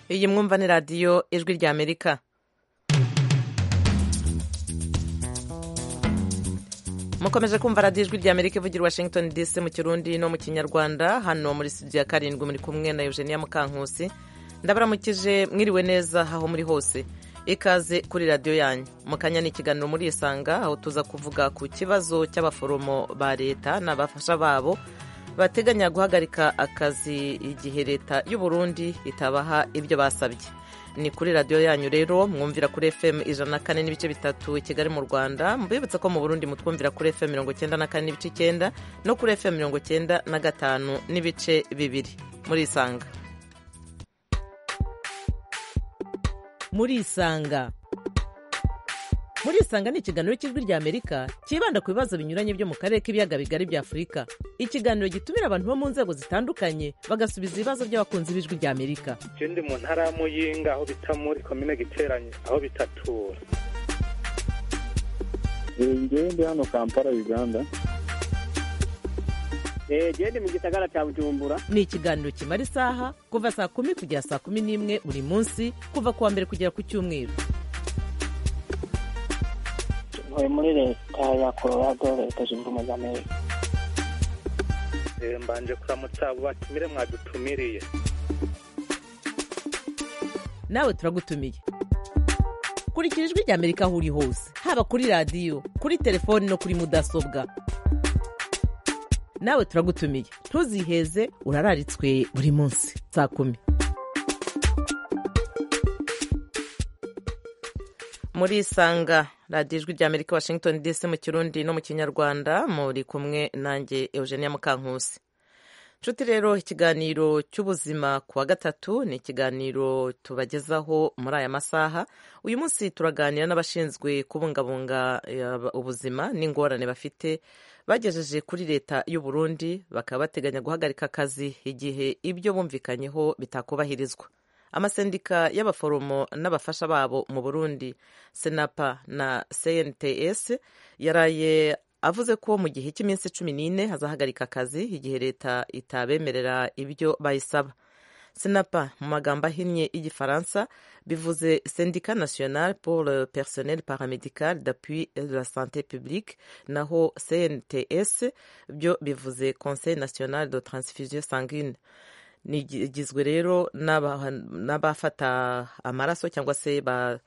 iyi mwumva ni radiyo ijwi rya amerika mukomeje kumva radiyo ijwi rya amerika ivugira washington dc mu kirundi no mu kinyarwanda hano muri studio ya karindwi muri kumwe na eugenia mukankusi ndabaramukije mwiriwe neza aho muri hose ikaze kuri radiyo yanyu mu kanya ni ikiganiro muri isanga aho tuza kuvuga ku kibazo cy'abaforomo ba leta n'abafasha babo bateganya guhagarika akazi igihe leta y'u Burundi itabaha ibyo basabye ni kuri radiyo yanyu rero mwumvira kuri fm ijana na kane n'ibice bitatu i kigali mu rwanda mbibutse ko mu burundi mutwumvira kuri fm mirongo icyenda na kane n'ibice icyenda no kuri fm mirongo icyenda na gatanu n'ibice bibiri muri isanga muri isanga muri isanga ni ikiganiro cy'ijwi rya amerika cyibanda ku bibazo binyuranye byo mu karere k'ibiyaga bigari bya afurika ikiganiro gitumira abantu bo mu nzego zitandukanye bagasubiza ibibazo by'abakunzi b'ijwi rya amerika je ndi mu ntara ya muyinga aho bita muri komine giteranye aho bitatura ngewe ndi hano kampala uganda genda mu gisagara cya bujumbura ni ikiganiro kimara isaha kuva saa kumi kugera saa kumi n'imwe buri munsi kuva ku wa mbere kugera ku cyumweru ntuye muri leta ya colorado leta zunze ubumwe za amerika Eh, mbanje kuramutsa abo batumire mwadutumiriye nawe turagutumiye kurikira ijwi rya amerika aho uri hose haba kuri radiyo kuri telefoni no kuri mudasobwa nawe turagutumiye ntuziheze urararitswe buri munsi saa kumi muri isanga radiyo ijwi rya amerika washington dc mu kirundi no mu kinyarwanda muri kumwe nanjye eugenia mukankusi nshuti rero ikiganiro cy'ubuzima ku wa gatatu ni ikiganiro tubagezaho muri aya masaha uyu munsi turaganira n'abashinzwe kubungabunga eh, ubuzima n'ingorane bafite bagejeje kuri leta y'u Burundi bakaba bateganya guhagarika akazi igihe ibyo bumvikanyeho bitakubahirizwa amasendika y'abaforomo n'abafasha babo mu burundi senapa na cnts yaraye avuze ko mu gihe cy'iminsi cumi n'ine hazahagarika akazi igihe leta itabemerera ibyo bayisaba senapa mu magambo ahinnye y'igifaransa bivuze syndicat national pour le personnel paramédical d'appui de la santé publique naho cnts byo bivuze conseil national de transfusion sanguine nigizwe rero n'abafata amaraso cyangwa se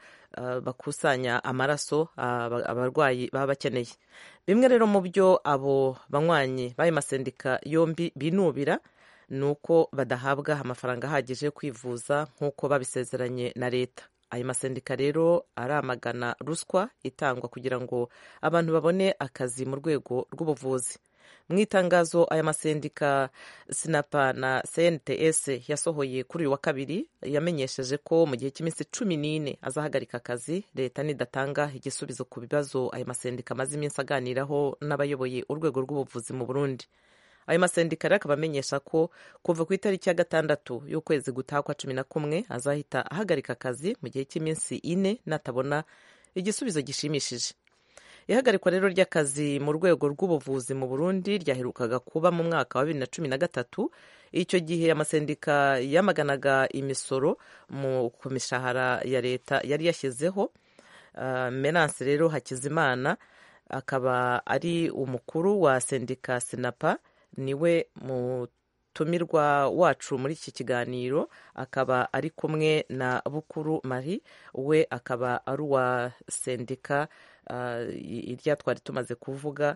bakusanya amaraso abarwayi baba bakeneye bimwe rero mu byo abo banywanyi b'ayo masendika yombi binubira ni uko badahabwa amafaranga ahagije yo kwivuza nk'uko babisezeranye na leta ayo masendika rero aramagana ruswa itangwa kugira ngo abantu babone akazi mu rwego rw'ubuvuzi mu itangazo aya masendika sinapa na cnts yasohoye kuri uyu wa kabiri yamenyesheje ko mu gihe cy'iminsi cumi n'ine azahagarika akazi leta nidatanga igisubizo ku bibazo ayo masendika amaze iminsi aganiraho n'abayoboye urwego rw'ubuvuzi mu burundi ayo masendika rero akaba amenyesha ko kuva ku itariki ya gatandatu y'ukwezi gutaha kwa cumi na kumwe azahita ahagarika akazi mu gihe cy'iminsi ine natabona igisubizo gishimishije ihagarikwa rero ry'akazi mu rwego rw'ubuvuzi mu burundi ryaherukaga kuba mu mwaka wa bibiri na cumi na gatatu icyo gihe amasendika yamaganaga imisoro ku mishahara ya leta yari yashyizeho uh, menance rero hakizimana akaba ari umukuru wa sendika sinapa niwe mutumirwa wacu muri iki kiganiro akaba ari kumwe na bukuru marie we akaba ari uwa sendika irya twari tumaze kuvuga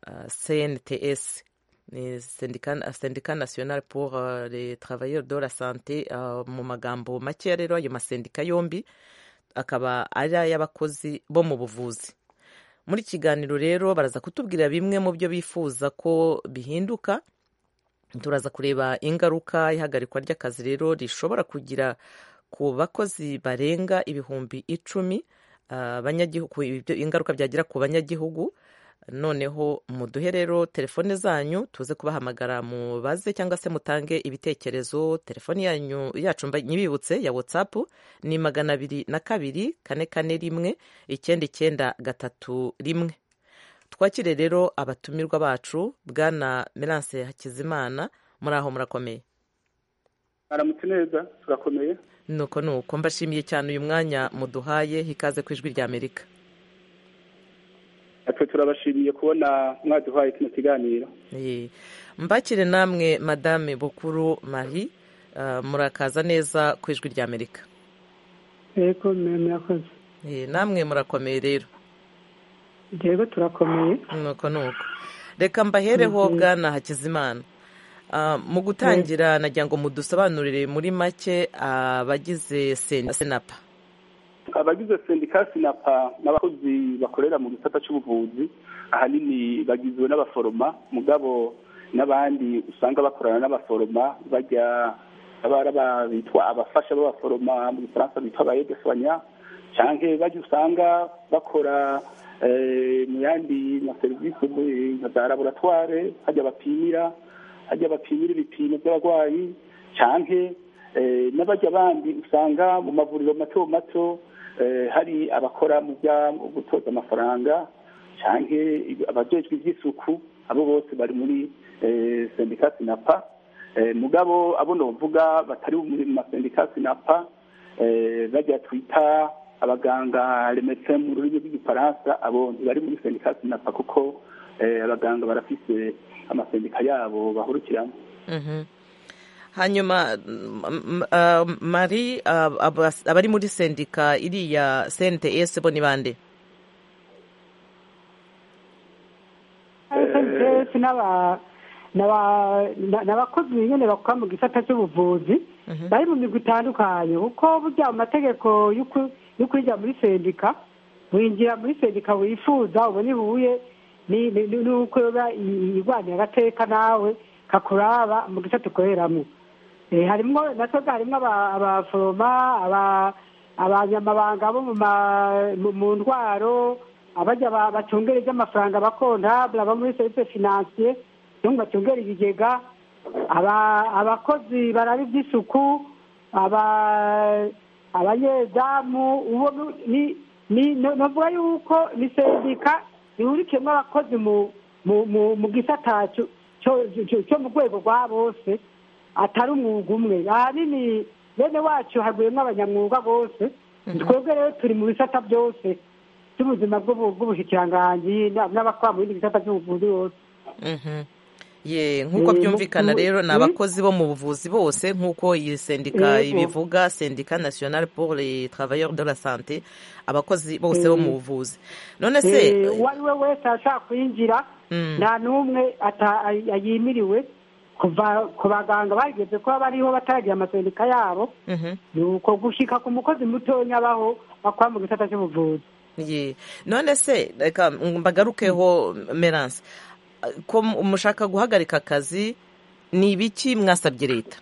cnts ni sendika national pour les travailleurs de la santé mu magambo makeya rero ayo masendika yombi akaba ari ay'abakozi bo mu buvuzi muri kiganiro rero baraza kutubwira bimwe mu byo bifuza ko bihinduka turaza kureba ingaruka ihagarikwa ry'akazi rero rishobora kugira ku bakozi barenga ibihumbi icumi ingaruka byagira ku banyagihugu noneho muduhe rero telefone zanyu tuze kubahamagara mubaze cyangwa se mutange ibitekerezo telefoni yanyu yacu nyibibutse ya watsapu ni magana abiri na kabiri kane kane rimwe icyenda icyenda gatatu rimwe twakire rero abatumirwa bacu bwana Merance Hakizimana muri aho murakomeye aramutse neza turakomeye nuko nuko mbashimiye cyane uyu mwanya muduhaye hikaze ku ijwi ry'amerika natwe turabashimiye kubona mwaduhaye kino kiganiro Eh, mbakire namwe madame bukuru marie ah, murakaza neza ku ijwi ry'amerika yego murakoze Eh, namwe murakomeye rero yego turakomeye nuko nuko reka mbahereho bwana hakizimana Ah, mu gutangira nagira ngo mudusobanurire muri make abagize Sen- senapa abagize sendika sinapa n'abakozi bakorera mu gisata cy'ubuvuzi ahanini bagizwe n'abaforoma mugabo n'abandi usanga bakorana n'abaforoma bajya abara ba- bitwa abafasha b'abaforoma mu gifaransa bitwa abayedefanya cyangwa bajya usanga bakora eh, mu yandi ma serivisi mu- nka za laboratware hajya bapimira hajya bapimira ibipimo by'abarwayi cyangwa eh, n'abajya bandi usanga mu mavuriro mato mato eh, hari abakora mu bya mu gutoza amafaranga cyangwa abajejwe iby'isuku abo bose bari muri eh, sendika sinapa Eh, mugabo abo novuga batari muri mu masendika sinapa eh, bajya twita abaganga remetse mu rurimi rw'igifaransa abo ntibari muri sendika sinapa kuko eh, abaganga barafise amasendika yabo bahurukiramo Mhm. hanyuma mm, mm, ah, marie ah, abas- abari muri sendika iriya cnts bo ni bande SNCF n'aba- n'aba- na- n'abakozi nyine bakora mu gisata cy'ubuvuzi bari mu migwi itandukanye kuko burya mu mategeko y'uku- yo kwinjira muri sendika winjira muri sendika wifuza ubona ihuye ni- ni- ni- n'uko yoba i- irwanya agateka nawe kakuraba mu gisata ukoreramo Eh, harimwo natwe harimwo aba- abaforoma aba- abanyamabanga bo mu ma- mu- mu ndwaro abajya ba- bacungera iby'amafaranga abakontabule aba muri service financier cyangwa bacungera ibigega aba- abakozi baraba iby'isuku aba- abanyezamu uwo nu- ni ni no- novuga yuko ni sendika ihurikiyemo abakozi mu mu mu mu gisata cyo- cyo cyo- cyo mu rwego rwa bose atari umwuga umwe ahanini bene wacu haguyemo abanyamwuga bose twebwe rero turi mu bisata byose by'ubuzima bw'ubu- bw'ubushikiranganji na- n'abakora mu bindi bisata by'ubuvuzi bose Mhm. ye nk'uko Eh, byumvikana mu- rero ni mu- abakozi bo mu buvuzi bose nk'uko iyi sendika Yego. ibivuga sendika nationale pour les travailleurs de la santé abakozi bose bo mu buvuzi none se Eh, uwo ari we wese ashaka kwinjira Mm. nta n'umwe ata- ay- yimiriwe kuva ku baganga bageze kuba bariho bataragira amasendika yabo Mhm. ni uko gushika ku mukozi mutonya abaho bakora mu gisata cy'ubuvuzi ye none se reka mbagarukeho merance ko mushaka guhagarika akazi ni ibiki mwasabye leta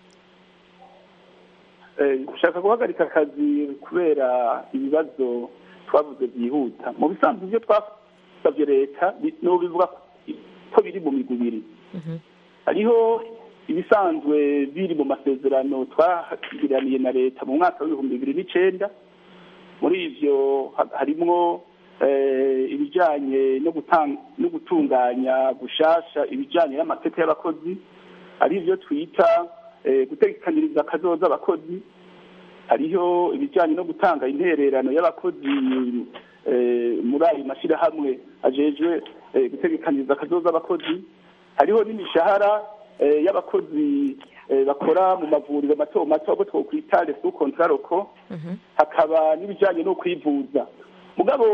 Eh, gushaka guhagarika akazi kubera ibibazo twavuze byihuta mu bisanzwe ibyo twasabye leta bi- n'ubu bivuga ko biri mu migwi ibiri hariho ibisanzwe biri mu masezerano twagiraniye na leta mu mwaka w'ibihumbi bibiri n'icenda muri ivyo ha- harimwo eh, ibijanye no gutanga no gutunganya gushasha ibijanye n'amateka y'abakozi ari byo twita eh, gutegekaniriza akazoza abakozi hariho ibijyanye no gutanga intererano y'abakozi eh, muri ayo mashyirahamwe ajejwe eh, gutegekaniriza akazoza abakozi hariho n'imishahara eh, y'abakozi eh, bakora mu mavuriro mato mato abo twokwita resu kontraroko hakaba n'ibijyanye no kwivuza mugabo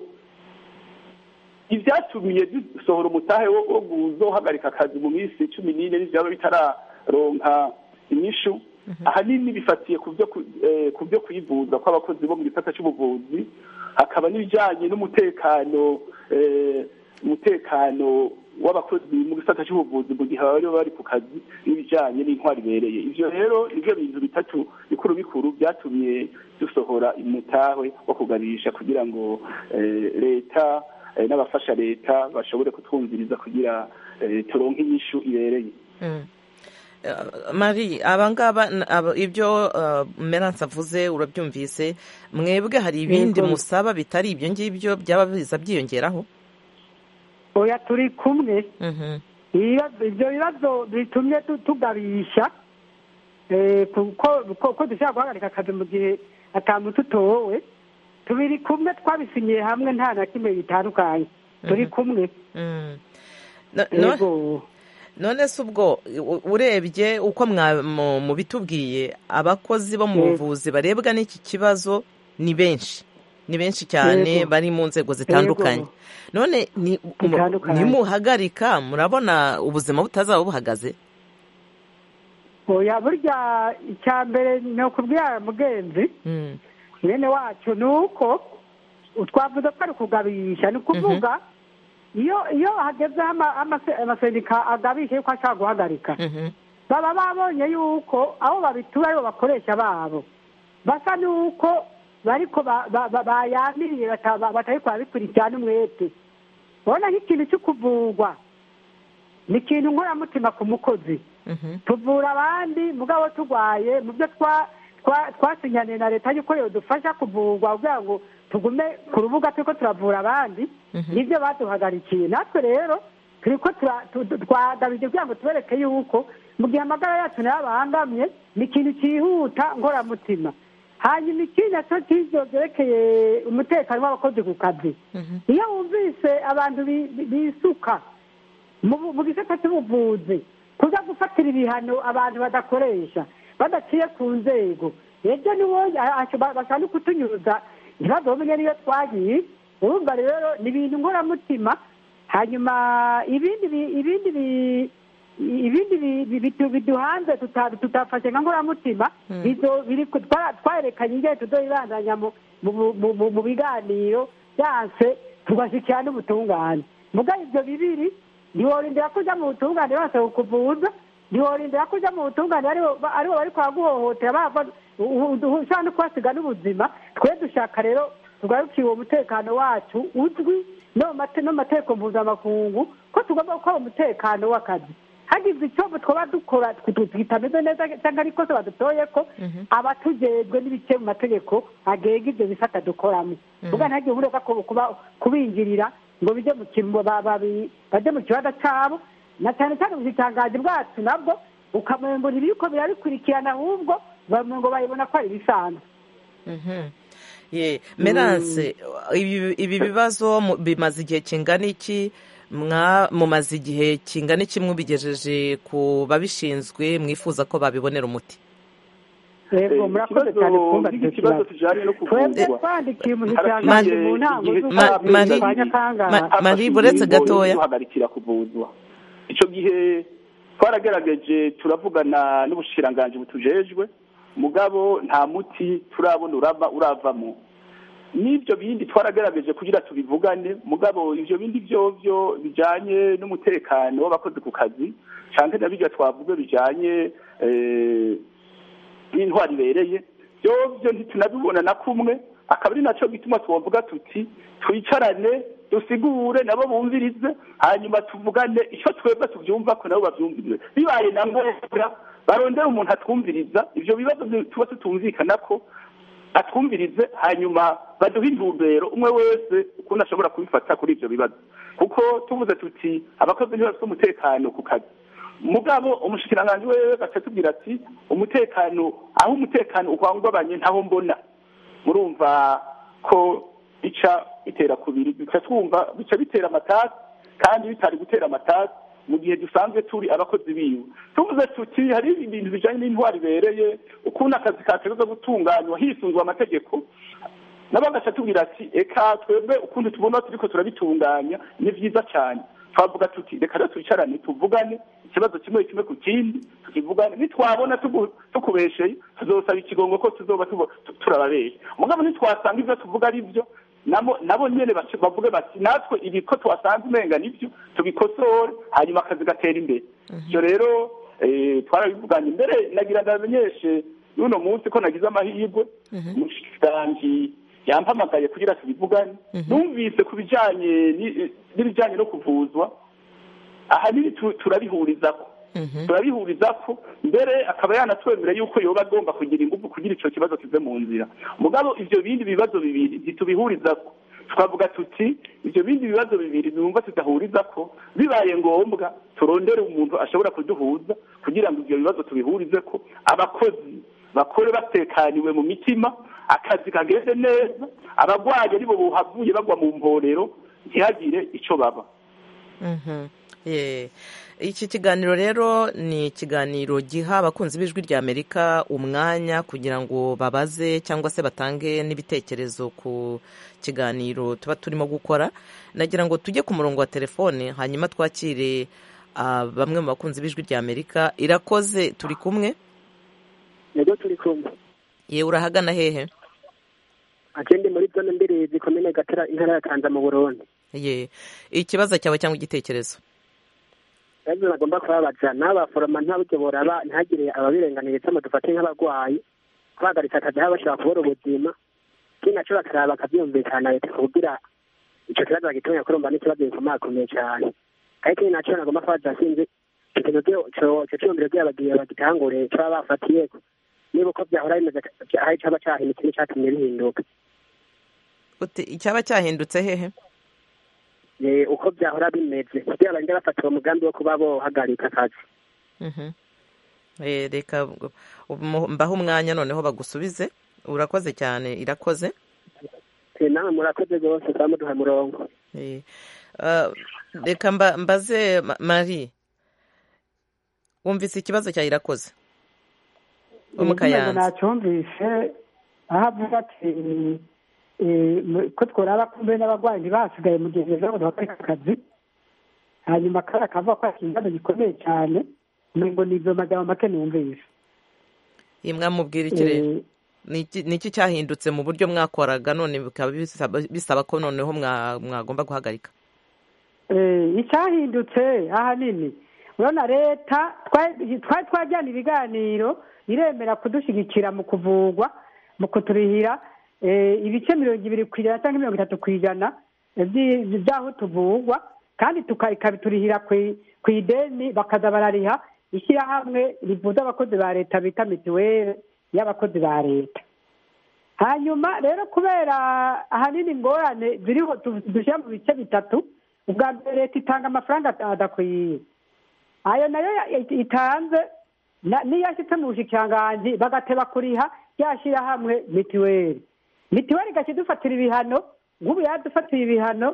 ibyatumiye dusohora umutahe wo wo kuzohagarika akazi mu minsi cumi n'ine n'ibyaba bitararonka inyishu ahanini bifatiye ku byo ku- eh, ku byo kwivuza kw'abakozi bo mu gisata cy'ubuvuzi hakaba n'ibijyanye n'umutekano eh, umutekano w'abakozi mu gisata cy'ubuvuzi mu gihe baba bari ku kazi n'ibijyanye n'intwari ibereye ivyo rero nivyo bintu bitatu bikuru bikuru byatumye dusohora umutahe wo kuganisha kugira ngo eh, leta eh, n'abafasha leta bashobore kutwumviriza kugira eh, turonke inyishu ibereye Mm. Eh, Marie abangaba n- aba- ibyo uh, Merance avuze urabyumvise mwebwe hari ibindi Yego. musaba bitari ibyo ngibyo byaba biza byiyongeraho oya turi kumwe Mhm. ibibazo ibyo bibazo bitumye tu- tugabisha eh, kuko ko- ko dushobora guhagarika akazi mu gihe atamuntu utowe tubiri kumwe twabisinyiye hamwe nta na kimwe bitandukanye turi kumwe Mm. No- no- yego none se ubwo u- urebye uko mwa- mu- mubitubwiye abakozi bo mu Yego. buvuzi barebwa n'iki kibazo ni benshi ni benshi cyane Yego. bari mu nzego zitandukanye Yego. none ni mu- Zitandukanye. nimuhagarika murabona ubuzima butazaba buhagaze oya burya icya mbere ni ukubwira mugenzi Mm. mwene wacu ni uko twavuze ko ari ukugabisha ni ukuvuga iyo iyo hagezeho ama- amase- amasendika agabisha yuko ashaka guhagarika Mhm. baba babonye yuko abo babitura aribo bakoresha babo basa n'uko bariko ba- ba- ba- bayamiriye bata- ba- batariko barabikurikirana umwete urabona nk'ikintu cyo kuvurwa ni ikintu nkoramutima ku mukozi Mhm. tuvura abandi mugabo turwaye mu byo twa twa- twasinyaniye na leta yuko dufasha kuvurwa kugira ngo tugume ku rubuga turiko turavura abandi Mhm. nibyo baduhagarikiye natwe rero turiko tura- tu- tu- twagabije kugira ngo tubereke yuko mu gihe amagara yacu nayo abangamye ni ikintu cyihuta ngoramutima hanyuma ikindi naco cy'ivyo vyerekeye umutekano w'abakozi ku kazi Mhm. iyo wumvise abantu bi- bi- bisuka mu bu- mu gisata cy'ubuvuzi kuza gufatira ibihano abantu badakoresha badaciye ku nzego ejo niwo bashaka no kutunyuza ntibazomenya niyo twagiye urumva rero ni ibintu nkoramutima hanyuma ibindi bi- ibindi bi- ibindi bi- bi- bidu- biduhanze tuta- tutafashe nka nkoramutima Mm. bizo- biri ku- twa- twarerekanye ingene tuzoyibandanya mu mu- mu- mu- mu biganiro byanse tugashyikira n'ubutungane mugabo ibyo bibiri ntiworindira ko ujya mu butungane bose kukuvuza ntiworindira ko ujya mu butungane aribo ba- aribo bari kwaguhohotera bava u- u- ushobora no kuhasiga n'ubuzima twe dushaka rero tugarukiye uwo mutekano wacu uzwi no mu mate- no mu mategeko mpuzamakungu ko tugomba gukora umutekano w'akazi hagize icyo twaba dukora tw- kitameze neza cyangwa ari ikosa badutoye ko Mhm. abatujejwe n'ibice mu mategeko agenga ibyo bisata dukoramo ubwo ntihagire ubureka kubinjirira ngo bijye mu kimbo ba- babi- bajye mu kibanza cyabo na cyane cyane ubushikiranganji bwacu nabwo ukamenya ngo ntibiriko birabikurikirana ahubwo bamwe ngo bayibona ko ari ibisanzwe Mhm. Ye, Merance, ibi ibi bibazo mu- bimaze igihe kingana iki mwa mumaze igihe kingana iki mubigejeje ku babishinzwe mwifuza ko babibonera umuti yego murakoze cyane kumva icyo ikibazo kibazo kijanye no twebwe kuvurwa twandikiye Ma- umushikiranganji mu ntango igihe Ma- z'ukwezi Mari- kwa nyakanga Ma- Marie, buretse gatoya. duhagarikira kuvuzwa icyo gihe twaragerageje turavugana n'ubushikiranganji butujejwe mugabo nta muti turabona urava uravamo n'ibyo bindi twaragerageje kugira tubivugane mugabo ibyo bindi byovyo bijanye n'umutekano w'abakozi ku kazi canke na birya twavuga bijanye eh, n'intwari ibereye byovyo ntitunabibona na kumwe akaba ari naco gituma twovuga tuti twicarane dusigure nabo bumvirize hanyuma tuvugane icyo twebwe tubyumva ko nabo babyumvirize bibaye na ngombwa barondera umuntu atwumviriza ivyo bibazo byo tuba tutumvikana ko atwumvirize hanyuma baduhe intumbero umwe wese ukuntu ashobora kubifata kuri ivyo bibazo kuko tuvuze tuti abakozi ntibafite umutekano ku kazi mugabo umushikiranganji wewe gatubwira ati umutekano aho umutekano uhungabanye ntaho mbona murumva ko bica bitera kubiri bica twumva bica bitera amatasi kandi bitari gutera amatasi mu gihe dusanzwe turi abakozi biwe tuvuze tuti hari ibintu bijanye n'intwari ibereye ukuntu akazi kategerezwa gutunganywa hisunzwe amategeko nabo bagaca tubwira ati eka twebwe ukuntu tubona turiko turabitunganya ni vyiza cyane twavuga tuti reka rero twicarane tuvugane ikibazo kimwe kimwe ku kindi tukivugane nitwabona tugu- tukubesheye tuzosaba ikigongo ko tuzoba tubo- tu- turababeshe mugabo nitwasanga ivyo tuvuga ari vyo nabo nabo nyene bace- bavuge bati natwe ibi ko twasanze umenga nivyo tubikosore hanyuma akazi gatera imbere ivyo rero eh, twarabivuganye imbere nagira ndamenyeshe n'uno munsi ko nagize amahirwe umushikiranganji yampamagaye kugira tubivugane numvise ku bijanye ni- n'ibijanye no kuvuzwa ahanini tu- turabihurizako Mhm. turabihurizako mbere akaba yanatwemera yuko yoba agomba kugira ingufu kugira ico kibazo kive mu nzira mugabo ivyo bindi bibazo bibiri ntitubihurizako twavuga tuti ibyo bindi bibazo bibiri numva tudahuriza ko bibaye ngombwa turondere umuntu ashobora kuduhuza kugira ngo ibyo bibazo tubihurize ko abakozi bakore batekaniwe mu mitima akazi kageze neza abagwayi aribo buhavuye bagwa mu mporero ntihagire icyo baba iki kiganiro rero ni ikiganiro giha abakunzi b'ijwi rya amerika umwanya kugira ngo babaze cyangwa se batange n'ibitekerezo ku kiganiro tuba turimo gukora nagira ngo tujye ku murongo wa telefone hanyuma twakire bamwe mu bakunzi b'ijwi rya amerika irakoze turi kumwe yego turi kumwe yewe urahagana hehe agende muri zone mbiri zikomeye gatera intara ya kanza mu burundi ye ikibazo cyawe cyangwa igitekerezo ibibazo bagomba kubabaza n'abaforoma ntabwo boraba ntihagire ababirenganiye cyangwa dufate nk'abarwayi kubahagaritsa akazi aho bashobora kubura ubuzima ikindi nacyo bakaraba bakabyumvikana leta kugira icyo kibazo bagitunganya kurumva n'ikibazo gikomakomeye cyane ariko ikindi nacyo nagomba kubabaza sinzi ikintu icyo cyumviro by'abagiye bagitangure cyaba bafatiye niba uko byahora bimeze hari cyaba cyahindutse n'icyatumye bihinduka icyaba cyahindutse hehe uko byahora bimeze kugira bagende bafata uwo mugambi wo kuba bohagarika akazi reka mbaho umwanya noneho bagusubize urakoze cyane irakoze nawe murakoze rwose kuba muduha umurongo reka mbaze marie wumvise ikibazo cya irakoze wo mu kayanza nacyumvise aho avuga ati ko tworaba kumbe n'abarwayi ntibasigaye mu gihe heza ngo bakareka akazi hanyuma kari akavuga ko ari ikibazo gikomeye cyane ngo ni ibyo magambo make numvise iyi mwamubwira iki rero ni iki cyahindutse mu buryo mwakoraga none bikaba bisaba ko noneho mwagomba guhagarika icyahindutse ahanini urabona leta twari twajyana ibiganiro iremera kudushyigikira mu kuvugwa mu kuturihira ibice mirongo ibiri ku ijana cyangwa mirongo itatu ku ijana by'aho tuvugwa kandi ikabiturihira ku ideni bakaza barariha ishyirahamwe rivuza abakozi ba leta bita mituweli y'abakozi ba leta hanyuma rero kubera ahanini ingorane ziriho dushyira mu bice bitatu ubwa mbere leta itanga amafaranga adakwiye ayo nayo itanze niyo ashyitse mu bushikiranganji bagateba kuriha ryashyirahamwe mituweli mituweli igashya idufatira ibihano nk'ubu yadufatiye ibihano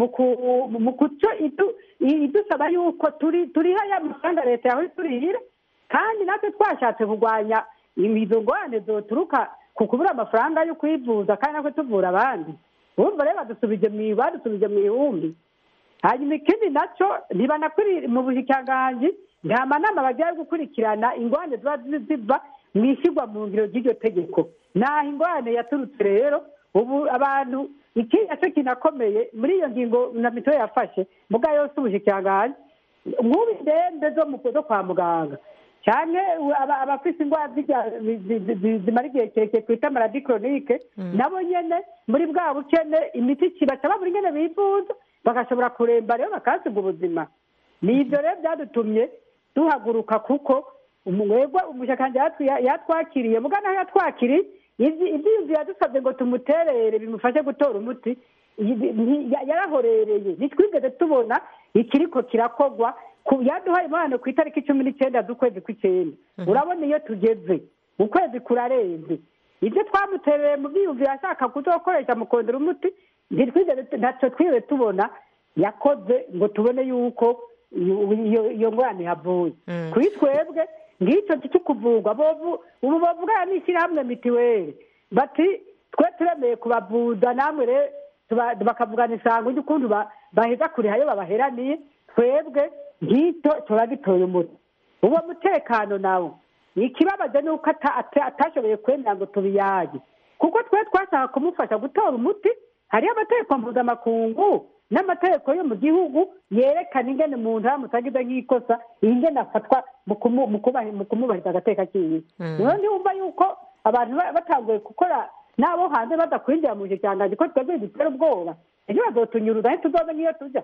mu kuco idusaba yuko turiha ya mafaranga leta yawe turihira kandi natwe twashatse kurwanya izo ngorane zoturuka ku kubura amafaranga yo kwivuza kandi natwe tuvura abandi urumva rero badusubije mu badusubije mu ihumbi hanyuma ikindi nacyo ntibanakuri mu bushikiranganji nta manama bagiye gukurikirana ingorane ziba ziva mu ishyirwa mu ngiro ry'iryo tegeko naho ingorane yaturutse rero ubu abantu iki nacyo kinakomeye muri iyo ngingo na mituweli yafashe muga yose ubushikiranganji nk'ubu indembe zo kwa muganga cyane abafite indwara zimara igihe kirekire twita maradi koronike nabo nyine muri bwa bukene imiti kibaca babura ingene bivuza bagashobora kuremba rero bakahasiga ubuzima ni ibyo rero byadutumye duhaguruka kuko umwegwa umushyakanje yatwakiriye muga naho yatwakiriye ibyiyumviro yadusabye ngo tumuterere bimufashe gutora umuti yarahorereye ntitwigeze tubona ikiriko kirakogwa yaduhaye impano ku itariki cumi n'icyenda z'ukwezi kw'icyenda urabona iyo tugeze ukwezi kurarenze ibyo twamutereye mu byiyumviro ashaka kuzokoresha mu kongera umuti ntacyo twigeze tubona yakoze ngo tubone yuko iyo ngorane yavuye kuri twebwe ngicyo cyo kuvurwa ubu bavugana n'ishyirahamwe mituweli bati twe turemeye kubavuza namwe rero bakavugana isango ry'ukuntu baheza kuriha iyo babaheraniye twebwe ngicyo turagitoye umuti uwo mutekano nawo ikibabaje ni uko atashoboye kwemera ngo tubiyage kuko twe twashaka kumufasha gutora umuti hariyo amategeko mpuzamakungu n'amategeko yo mu gihugu yerekana ingene umuntu aramutse agize nk'ikosa ingene afatwa mu kumubahiriza agateka kiwe niyo ntiwumva yuko abantu batanguye gukora n'abo hanze badakwinjira mu bushikiranganji ko twebwe dutera ubwoba ejo bazotunyuruza ntituzobe nk'iyo tujya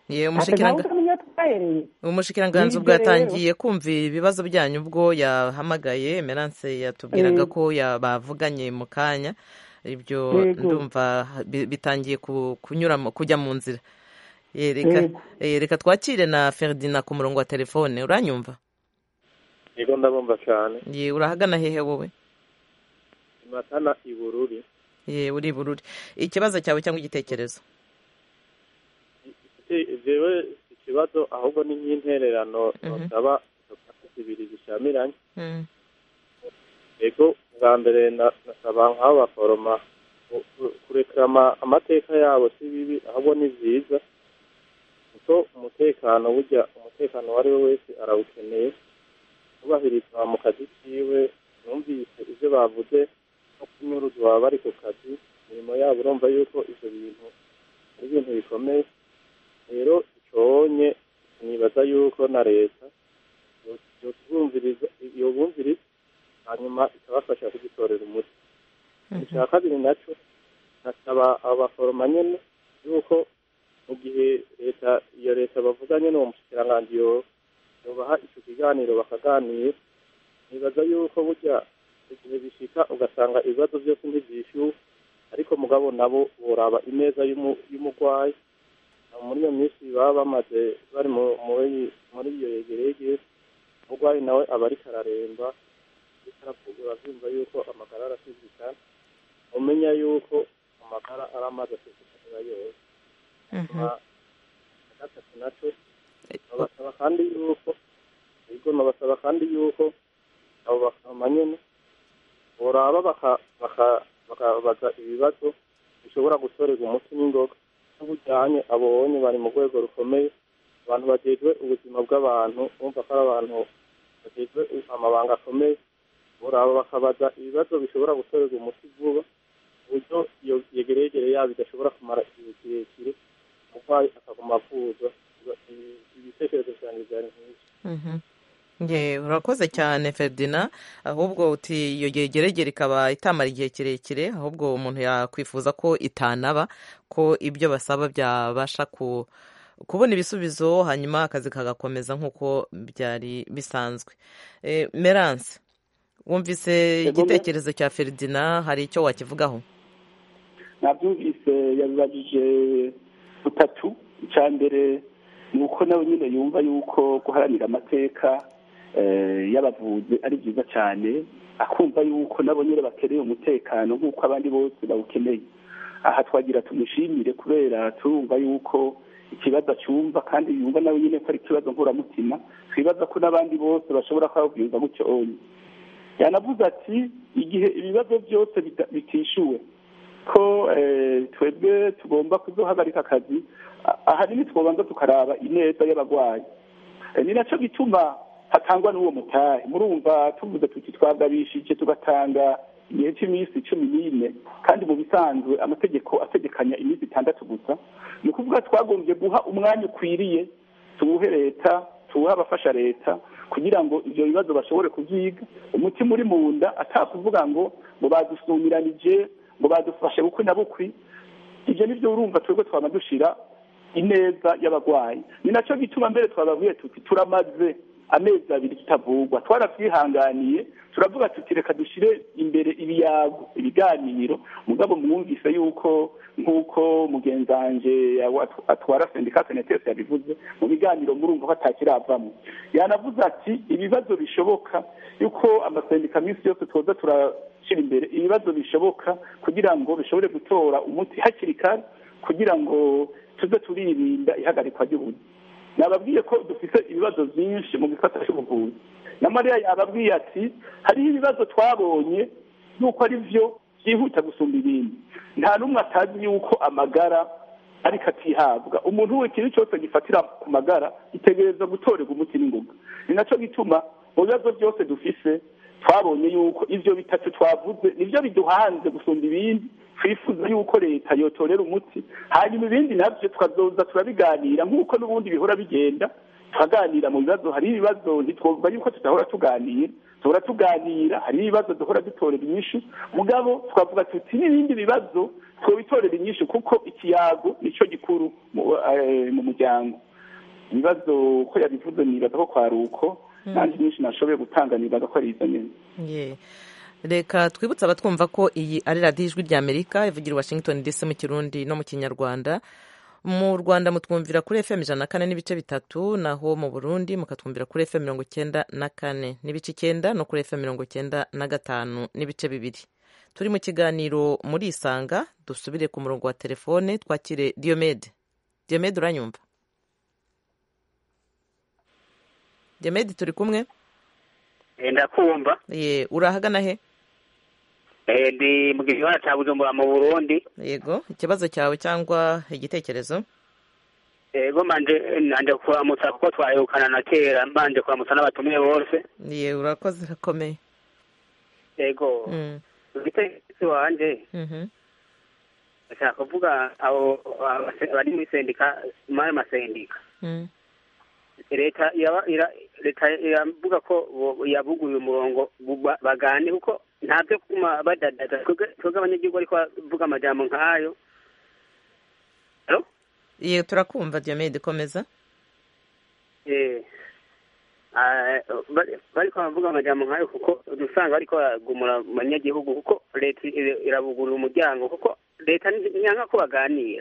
umushikiranganzi ubwo yatangiye kumvira ibibazo byanyu ubwo yahamagaye emerance yatubwiraga ko bavuganye mu kanya ibyo Yego. ndumva bi- bitangiye ku- kunyura mu- kujya mu nzira Eh, reka Yego. eh, reka twakire na Ferdinand ku murongo wa telefone uranyumva yego ndabumva cyane ye urahagana hehe wowe matana i bururi ye uri bururi ikibazo cyawe cyangwa igitekerezo Ite- jewe ikibazo ahubwo ni nk'intererano Mhm. nosaba izo zibiri zishamiranye Mm, yego bwa mbere na- nasaba nk'abo baforoma ku- ku- kurekrama amateka yabo si bibi ahubwo ni byiza kuko umutekano burya umutekano uwo ari we wese arawukeneye kubahirizwa mu kazi kiwe numvise ibyo bavuze no kunyuruzwa baba bari ku kazi imirimo yabo urumva yuko ibyo bintu ari ibintu bikomeye rero iconye nibaza yuko na leta yobumviriza yobumviriza hanyuma ikabafasha kugitorera umuti icya kabiri nacyo nasaba abo baforoma nyene yuko mu gihe leta iyo leta bavuga nyene uwo mushikiranganji yo yobaha ico kiganiro bakaganira nibaza yuko burya igihe bishika ugasanga ibibazo byose ntivyishyuwe ariko mugabo nabo boraba ineza y'umu- y'umurwayi Aho muri iyo minsi baba bamaze bari mu- muri muri iyo yegerege umurwayi nawe aba ariko araremba ariko arapfugura avyumva yuko amagara arasizikana umenya yuko amagara ari amazi asizikana yose mhm. na gatatu naco babasaba kandi yuko yego nabasaba kandi yuko abo baforoma nyene boraba baka- baka- bakabaza ibibazo bishobora gutorerwa umuti n'ingoga n'ubujyanye abonye bari mu rwego rukomeye abantu bajejwe ubuzima bw'abantu bumva ko ari abantu bajejwe amabanga akomeye boraba bakabaza ibibazo bishobora gutorerwa umuti vuba ku buryo iyo yegeregere yabo idashobora kumara igihe kirekire umurwayi akaguma avuzwa Ibi- ibitekerezo vyanjye vyari nk'ivyo Mhm. Ye, urakoze cyane Ferdinand ahubwo uti iyo yegeregere ikaba itamara igihe kirekire ahubwo umuntu yakwifuza ko itanaba ko ibyo basaba byabasha ku kubona ibisubizo hanyuma akazi kagakomeza nk'uko byari bisanzwe Eh, Merance wumvise Yego, igitekerezo cya Ferdinand hari icyo wakivugaho nabyumvise yabibajije butatu icya mbere ni uko nawe nyine yumva yuko guharanira amateka eh, y'abavuzi ari byiza cyane akumva yuko nabo nyine bakeneye umutekano nk'uko abandi bose bawukeneye aha twagira tumushimire kubera turumva yuko ikibazo acyumva kandi yumva nawe nyine ko ari ikibazo nkuramutima twibaza ko n'abandi bose bashobora kuba babyumva gutyo onye yanavuze ati igihe ibibazo byose bita- bitishyuwe ko eh, twebwe tugomba kuzohagarika akazi a- ahanini twobanza tukaraba ineza y'abarwayi Eh, ni nacyo gituma hatangwa n'uwo mutahe murumva tuvuze tuti twagabishije tugatanga igihe cy'iminsi cumi n'ine kandi mu bisanzwe amategeko ategekanya iminsi itandatu gusa ni ukuvuga twagombye guha umwanya ukwiriye tuwuhe leta tuwuhe abafasha leta kugira ngo ibyo bibazo bashobore kubyiga umutima uri mu nda atakuvuga ngo ngo badusumiranije ngo badufashe bukwi na bukwi ibyo ni byo urumva twebwe twaba dushira ineza y'abarwayi ni nacyo gituma mbere twababwiye tuti turamaze amezi abiri tutavugwa twarabyihanganiye turavuga tuti reka dushyire imbere ibiyago ibiganiro mugabo mwumvise yuko nk'uko mugenzanje atwara sendika senetesi yabivuze mu biganiro murumva ko atakiravamo yanavuze ati ibibazo bishoboka yuko amasendika minsi yose tuza turashyira imbere ibibazo bishoboka kugira ngo bishobore gutora umuti hakiri kare kugira ngo tuze turirinda ihagarikwa ry'ubuzi nababwiye ko dufite ibibazo byinshi mu gisata cy'ubuvuzi na mariya yababwiye ati hariho ibibazo twabonye yuko ari byo byihuta gusumba ibindi nta n'umwe atazi yuko amagara ariko atihabwa umuntu we ikintu cyose gifatira ku magara gitegereza gutorerwa umuti n'ingoga ni nacyo gituma mu bibazo byose dufise twabonye yuko ibyo bitatu twavuze nibyo biduhanze gusumba ibindi twifuza yuko leta yotorera umuti hanyuma ibindi nabyo tukazoza turabiganira nk'uko n'ubundi bihora bigenda tukaganira mu bibazo hari ibibazo ntitwavuga yuko tudahora tuganira duhora tuganira hari ibibazo duhora dutorera inyishu mugabo twavuga tuti n'ibindi bibazo twobitorera inyishu kuko ikiyago nicyo gikuru mu muryango ibibazo ko yabivuze nibaza ko kwari uko nanjye nyinshi nashoboye gutanga nibaza ko ari izo nyine reka twibutse abatwumva ko iyi ari radiyo ijwi rya amerika ivugira i washington dc mu kirundi no mu kinyarwanda mu rwanda mutwumvira kuri fm ijana na kane n'ibice bitatu naho mu burundi mukatwumvira kuri fm mirongo icyenda na kane n'ibice icyenda no kuri fm mirongo icyenda na gatanu n'ibice bibiri turi mu kiganiro muri isanga dusubire ku murongo wa telefone twakire diomede diomede uranyumva diomede turi kumwe ndakumva ye urahagana he ndi mu gisagara cya bujumbura mu burundi yego ikibazo cyawe cyangwa igitekerezo yego mbanje nanje kuramutsa kuko twayukana na kera mbanje kuramutsa n'abatumiye bose ye urakoze irakomeye yego igitekerezo wanje ndashaka kuvuga abo bari muri sendika muri masendika leta leta iravuga ko yabuguye umurongo bagane kuko ntabyo kuma badadaza twebwe abanyagihugu ariko bavuga amajambo nk'ayo iyo turakumva diomede komeza bariko baravuga amajambo nk'ayo kuko dusanga bariko baragumura mu banyagihugu kuko leta irabugurira umuryango kuko leta ntiyanka ko baganira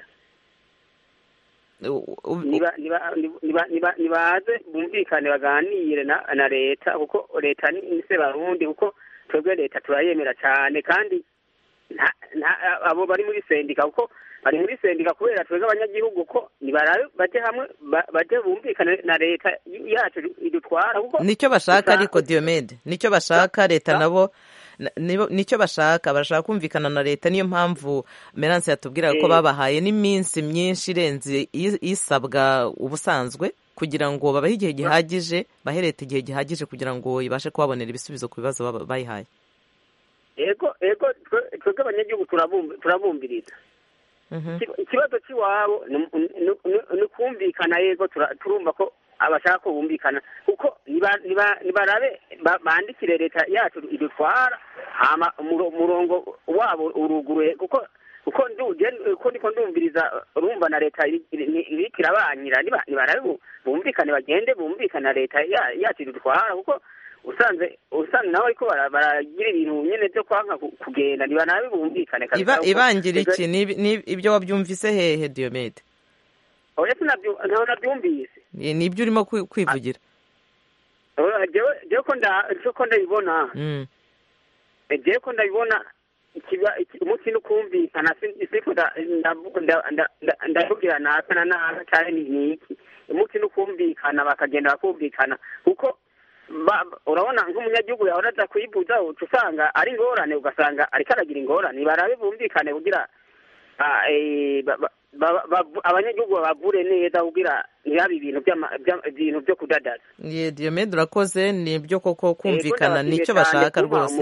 nibaze bumvikane baganire na leta kuko leta ni se barundi kuko twebwe leta turayemera cyane kandi abo bari muri sendika kuko bari muri sendika kubera twebwe abanyagihugu ko nibarabe baje hamwe baje bumvikane na leta yacu idutwara kuko nicyo bashaka ariko diomede nicyo bashaka leta nabo nicyo bashaka barashaka kumvikana na leta niyo mpamvu meranse yatubwiraga ko babahaye n'iminsi myinshi irenze isabwa ubusanzwe kugira ngo babahe igihe gihagije bahe leta igihe gihagije kugira ngo ibashe kubabonera ibisubizo ku bibazo bayihaye ego ego twebwe abanyagihugu turabumviriza ikibazo cy'iwabo ni ukumvikana yego turumva ko abashaka ko bumvikana kuko nibarabe bandikire leta yacu idutwara hama umurongo wabo uruguruye kuko kuko uko ndiko ndumviriza urumva na leta iriko irabanyira nibarabe bumvikane bagende bumvikane na leta yacu idutwara kuko usanze usanze nawe ariko baragira ibintu nyene vyo kwanka kugenda nibanabe bumvikane ibangira iki ibyo wabyumvise hehe diomede oya ntaho nabyumvise nibyo urimo kwivugira jewe ko ndabibona jewe ko ndabibona umunsi no kumvikana siko ndavugira naka na naka cyane ni iki umunsi no kumvikana bakagenda bakumvikana kuko urabona nk'umunyagihugu yahora aza kuyibuza uca usanga ari ingorane ugasanga ariko aragira ingorane barabe bumvikane kugira abanyagihugu babavure neza kugira ntihabe ibintu ibintu byo kudadaza ye diomede urakoze ni ibyo koko kumvikana nicyo bashaka rwose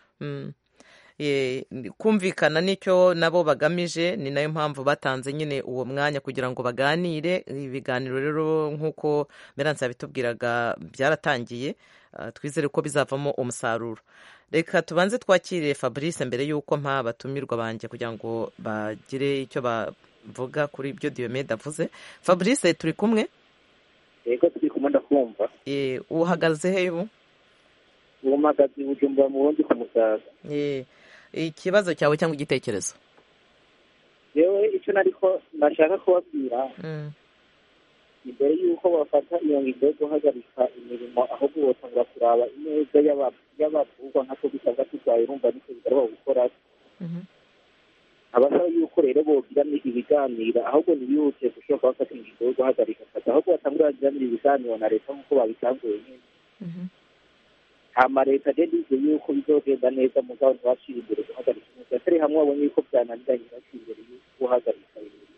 kumvikana nicyo nabo bagamije ni nayo mpamvu batanze nyine uwo mwanya kugira ngo baganire ibiganiro rero nk'uko meranse yabitubwiraga byaratangiye twizere ko bizavamo umusaruro reka tubanze twakire fabrice mbere y'uko mpa abatumirwa banjye kugira ngo bagire icyo bavuga kuri ibyo diomede avuze fabrice turi kumwe yego turi kumwe ndakumva uhagaze he ubu ubu mpagaze bujumbura mu bundi ku musaza ikibazo cyawe cyangwa igitekerezo yewe icyo nariko nashaka kubabwira imbere y'uko bafata iyo ngingo yo guhagarika imirimo ahubwo botangura kuraba ineza y'abavugwa nk'ako bisabwa turwaye urumva nicyo bigaragara gukora abasaba yuko rero bogira ibiganiro ahubwo ntibihute gushobora bafata ingingo yo guhagarika akazi ahubwo batangura bagiranira ibiganiro na leta nk'uko babitanguye nyine hama leta rero ize yuko bizogenda neza mugabo ntibacire imbere guhagarika umuntu atari hamwe babonye yuko byananiranye baciye imbere yo guhagarika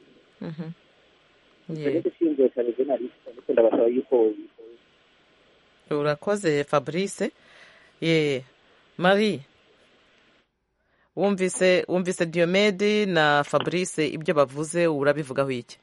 ibintu gushinzwe cyane jenaliste ariko ndabasaba yuko urakoze fabrice ye marie wumvise wumvise diomede na fabrice ibyo bavuze urabivugaho iki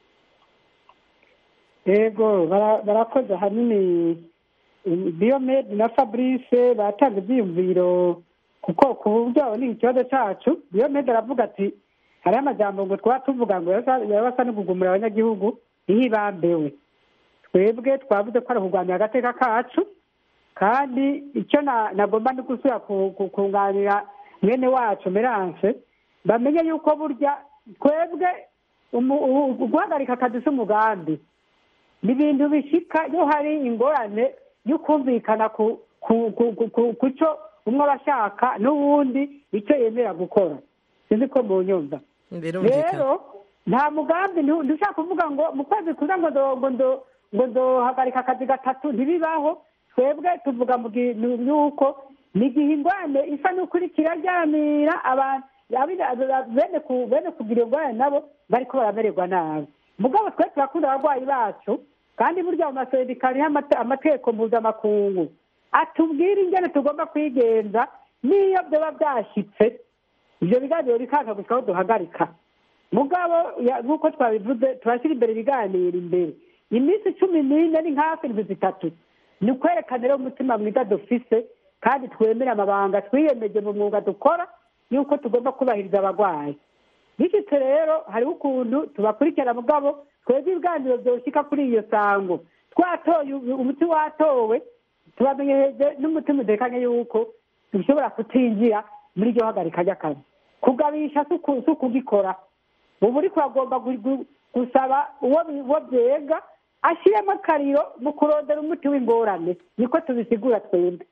yego barakoze ahanini diomede na fabrice batanga ibyiyumviro kuko ku buryo ni ikibazo cyacu diomede aravuga ati hariho amajyambere ngo twaba tuvuga ngo yaba asa no kugumura abanyagihugu ntihibambewe twebwe twavuze ko ari kurwanya agateka kacu kandi icyo nagomba no gusubira kunganira mwene wacu meranse bamenye yuko burya twebwe guhagarika akazi umugambi ni ibintu bishika iyo hari ingorane yo kumvikana ku cyo umwe aba ashaka n'uwundi icyo yemera gukora sinzi ko mu nyumva rero nta mugambi ntushaka kuvuga ngo mu kwezi kuza ngo ndohagarika akazi gatatu ntibibaho twebwe tuvuga mu yuko ni igihe ingwane isa n'ukuri kiraryamira abantu bene kugira ingwane nabo bariko baramererwa nabi mugabo twe turakunda abarwayi bacu kandi burya mu masendika hariho amategeko mpuzamakungu atubwira ingene tugomba kwigenza n'iyo byaba byashyitse ibyo biganiro bikanga gusa aho duhagarika mugabo nk'uko twabivuze turashyira imbere ibiganiro imbere iminsi cumi n'ine ni hafi indwi zitatu ni ukwerekana rero umutima mwiza dufise kandi twemera amabanga twiyemeje mu mwuga dukora yuko tugomba kubahiriza abarwayi bishyitse rero hariho ukuntu tubakurikirana mugabo twebwe ibiganiro byoshyika kuri iyo sango twatoye umuti watowe tubamenyereje n'umutima udekanye yuko dushobora kutinjira muri iryo hagarika ry'akazi kugabisha si ukugikora ubu uri kuragomba gusaba uwo byega ashyiremo akariro mu kurondera umuti w'ingorane niko tubisigura twembi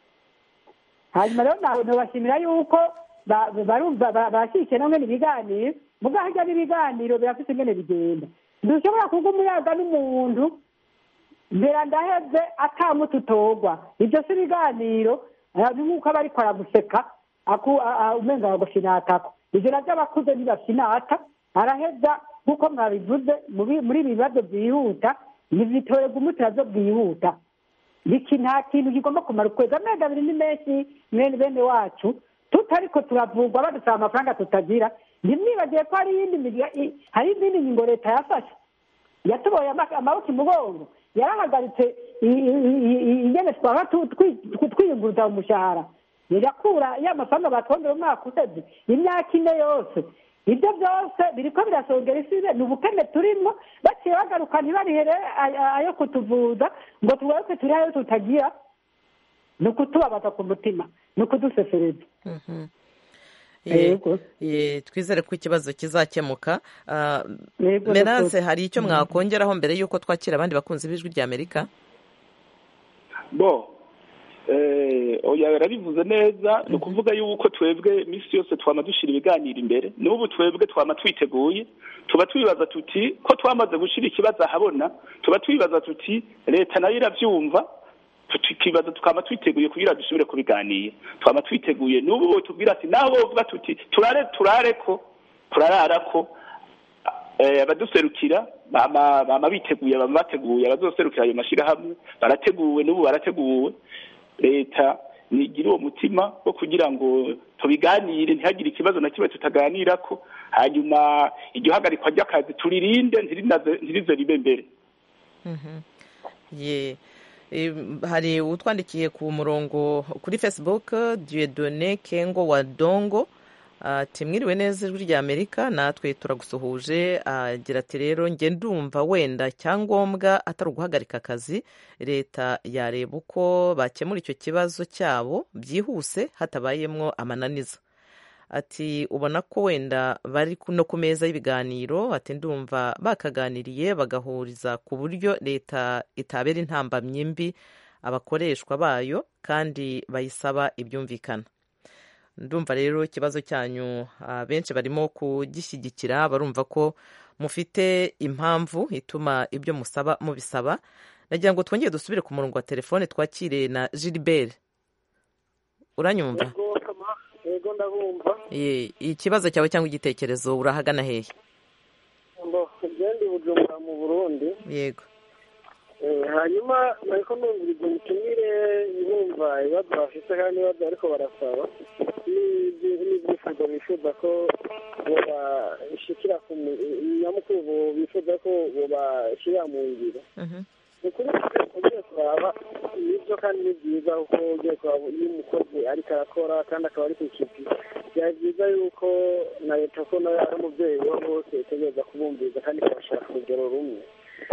hanyuma rero ntibashimira yuko barumva barashyigikiye na mwene ibiganiro muga harya n'ibiganiro birafite ingene bigenda ntushobora kuba umuyaga n'umuntu mbera ndaheze atamuti utorwa ibyo si ibiganiro ni nk'uko aba ariko araguseka umenga bagushinatako ibyo nabyo abakuze ntibashinata araheza nk'uko mwabivuze muri ibi bibazo byihuta ntibitorerwa umuti nabyo bwihuta iki nta kintu kigomba kumara ukwezi amezi abiri ni menshi mwene bene wacu tutariko turavurwa badusaba amafaranga tutagira ntimwibagiye ko hari iyindi hari izindi ngingo leta yafashe yatuboye amaboko imugongo yarahagaritse ingene twaba twiyunguruza mu mushahara irakura ya mafaranga batwongera umwaka useze imyaka ine yose ibyo byose biriko birasongera isibe ni ubukene turimo baciye bagaruka ntibarihere ayo kutuvuza ngo tugaruke turi ayo tutagira ni ukutubabaza ku mutima ni ukudusesereza twizere ko ikibazo kizakemuka meranse hari icyo mwakongeraho mbere y'uko twakira abandi bakunzi b'ijwi rya amerika bo oya yarabivuze neza ni ukuvuga yuko twebwe iminsi yose twama dushyira ibiganiro imbere n'ubu twebwe twama twiteguye tuba twibaza tuti ko twamaze gushyira ikibazo ahabona tuba twibaza tuti leta nayo irabyumva tukibaza tukaba twiteguye kugira dusubire kubiganira twaba twiteguye n'ubu tubwira ati naho bovuga tuti turare turare ko turarara ko abaduserukira bama biteguye bama bateguye abazoserukira ayo mashyirahamwe barateguwe n'ubu barateguwe leta nigira uwo mutima wo kugira ngo tubiganire ntihagire ikibazo na kimwe tutaganira ko hanyuma iryo hagarikwa ry'akazi turirinde ntirize ribe mbere hari utwandikiye ku murongo kuri facebook dieudonne kengo wa dongo ati mwiriwe neza ijwi rya amerika natwe turagusuhuje agira ati rero njye ndumva wenda icyangombwa atari uguhagarika akazi leta yareba uko bakemura icyo kibazo cyabo byihuse hatabayemo amananiza ati ubona ko wenda bari no ku meza y'ibiganiro ati ndumva bakaganiriye bagahuriza ku buryo leta itabera intambamyi mbi abakoreshwa bayo kandi bayisaba ibyumvikana ndumva rero ikibazo cyanyu benshi barimo kugishyigikira barumva ko mufite impamvu ituma ibyo musaba mubisaba nagira ngo twongere dusubire ku murongo wa telefone twakire na gilbert uranyumva yego ndabumva ikibazo cyawe cyangwa igitekerezo urahagana hehe ngende bujumbura mu burundi yego hanyuma ariko numviriza ubutumire bumva ibibazo bafite kandi n'ibibazo ariko barasaba n'ibyifuzo bifuza ko babashikira ku nyamukuru bifuza ko babashyira mu ngiro ni ukuri ugiye kuraba nibyo kandi ni byiza kuko ugiye kuraba iyo umukozi ariko arakora kandi akaba ari ku kivi byaba byiza yuko na leta ko nayo ari umubyeyi wa bose itegereza kubumviriza kandi ikabashyira ku rugero rumwe ariko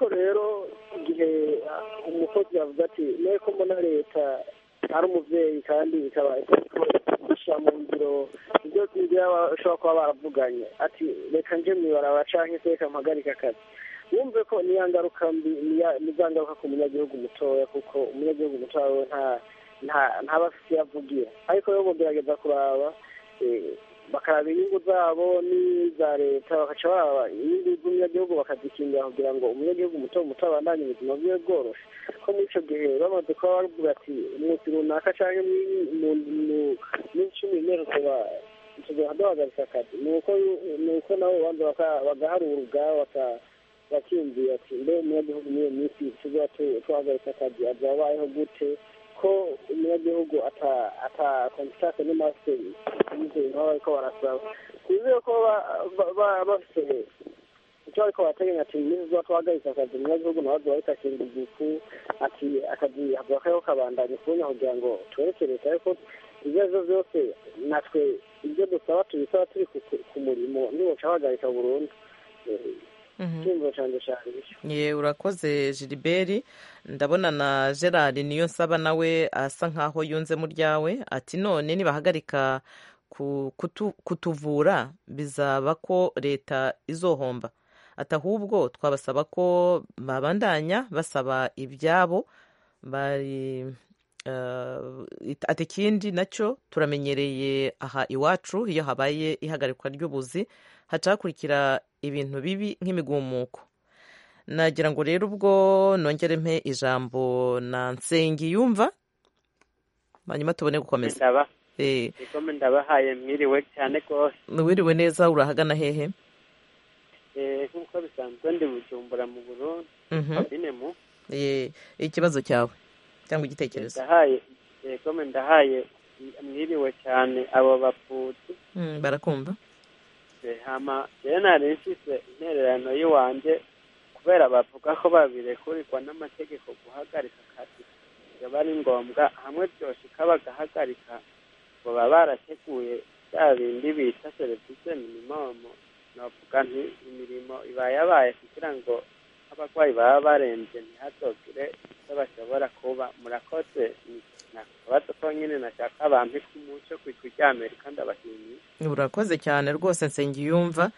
ariko rero igihe umukozi yavuze ati ko mbona leta ari umubyeyi kandi ikaba ishyira mu ngiro ibyo bashobora kuba baravuganye ati reka nje mwibara canke se reka mpagarike akazi wumve ko niya ngaruka mbi ni za ngaruka ku munyagihugu mutoya kuko umunyagihugu mutoya we nta ntaba afite iyo avugira ariko rero mugerageza kuraba bakaraba inyungu zabo n'iza leta bagaca baraba inyungu z'umunyagihugu bakazikingira kugira ngo umunyagihugu muto muto abandanye ubuzima bwiwe bworoshe ko muri icyo gihe bamaze kuba bavuga ati umunsi runaka cyangwa n'icumi n'imwe tukaba duhagaritse akazi ni uko nabo banza bagaharura ubwabo bakiyumvira ati mbe umunyagihugu muri iyo minsi tuzaba tuhagaritse akazi azaba abayeho gute ko umunyagihugu ata kontakite n'amasiteri y'ibintu baba bariko barasaba twizeye ko bafite icyo bariko barateganya ati iminsi tuba tuhagaritse akazi umunyagihugu nawe azoba ariko akinga igifu ati akazi havuga kariho kabandanya kubunya kugira ngo twereke leta ariko ibyo arivyo vyose natwe ibyo dusaba tubisaba turi ku murimo ntiboca bahagarika burundu ye urakoze giliberi ndabona na gerard niyo nsaba nawe asa nkaho yunze mu ryawe ati none nibahagarika kutuvura bizaba ko leta izohomba ati ahubwo twabasaba ko babandanya basaba ibyabo bari ati ikindi nacyo turamenyereye aha iwacu iyo habaye ihagarikwa ry'ubuzi haca hakurikira ibintu bibi nk'imigumuko nagira ngo rero ubwo nongere mpe ijambo na yumva hanyuma tubone gukomeza ndabahaye mwiriwe cyane rwose wiriwe neza urahagana hehe nk'uko bisanzwe ndi bujumbura mu burundi kabine mu ikibazo cyawe cyangwa igitekerezo yego ndahaye mwiriwe cyane abo bapfutsi barakumva hama rero nari mfise intererano y'iwanjye kubera bavuga ko babirekurirwa n'amategeko guhagarika akazi biba ari ngombwa hamwe byoshika bagahagarika ngo baba barateguye bya bindi bita serivisi minimumu navuga nti imirimo iba yabaye kugira ngo abarwayi baba barembye ntihazogire icyo bashobora kuba murakoze akabazo ko nyine nashaka abantu k'umuco ku ijwi ry'amerika ndabashimiye urakoze cyane rwose nsengiyumva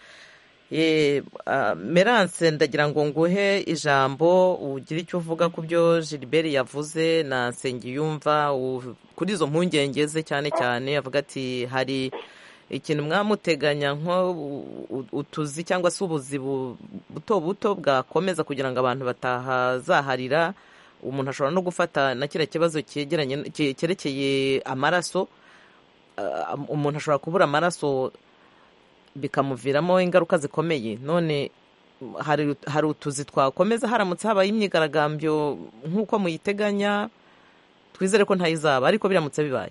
merance ndagira ngo nguhe ijambo ugire icyo uvuga ku byo gilbert yavuze na nsengiyumva kuri izo mpungenge ze cyane cyane avuga ati hari ikintu mwamuteganya nko utuzi cyangwa se ubuzi buto buto bwakomeza kugira ngo abantu batahazaharira umuntu ashobora no gufata na kiriya kibazo cyerekeye amaraso umuntu ashobora kubura amaraso bikamuviramo ingaruka zikomeye none hari utuzi twakomeza haramutse habaye imyigaragambyo nk'uko muyiteganya twizere ko ntayizaba ariko biramutse bibaye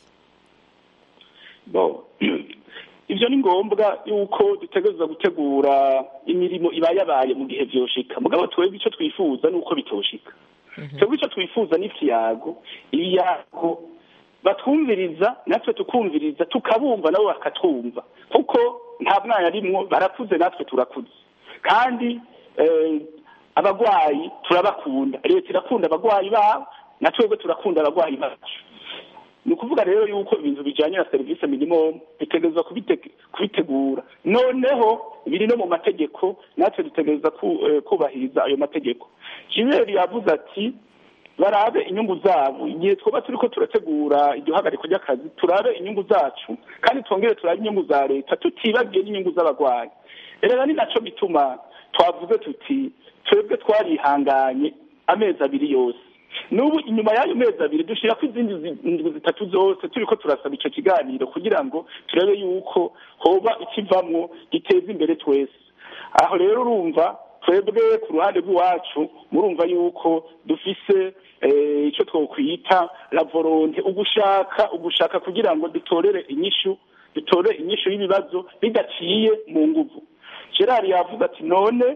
ibyo ni ngombwa yuko dutegereza gutegura imirimo iba yabaye mu gihe byoshika mugabo twebwe icyo twifuza ni uko bitoshika twebwe icyo twifuza ni ikiyago ibiyago batwumviriza natwe tukumviriza tukabumva nabo bakatwumva kuko nta mwana arimwo barakuze natwe turakuze kandi abarwayi turabakunda leta irakunda abarwayi babo na twebwe turakunda abarwayi bacu ni ukuvuga rero yuko ibintu bijyanye na serivisi minimum bitegereza kubitegura noneho biri no mu mategeko natwe dutegereza kubahiriza ayo mategeko jimeri yavuze ati barabe inyungu zabo igihe twaba turi ko turategura iryo hagarikwa ry'akazi turabe inyungu zacu kandi twongere turabe inyungu za leta tutibagiye n'inyungu z'abarwayi rero ni nacyo bituma twavuze tuti twebwe twarihanganye amezi abiri yose n'ubu inyuma y'ayo mezi abiri dushyira ko izindi ndwi zitatu zose turi ko turasaba icyo kiganiro kugira ngo turebe yuko hoba ikivamwo giteza imbere twese aho rero urumva twebwe ku ruhande rw'iwacu murumva yuko dufise icyo twokwita la volonte ugushaka ugushaka kugira ngo dutorere inyishu dutore inyishu y'ibibazo bidaciye mu nguvu gerard yavuze ati none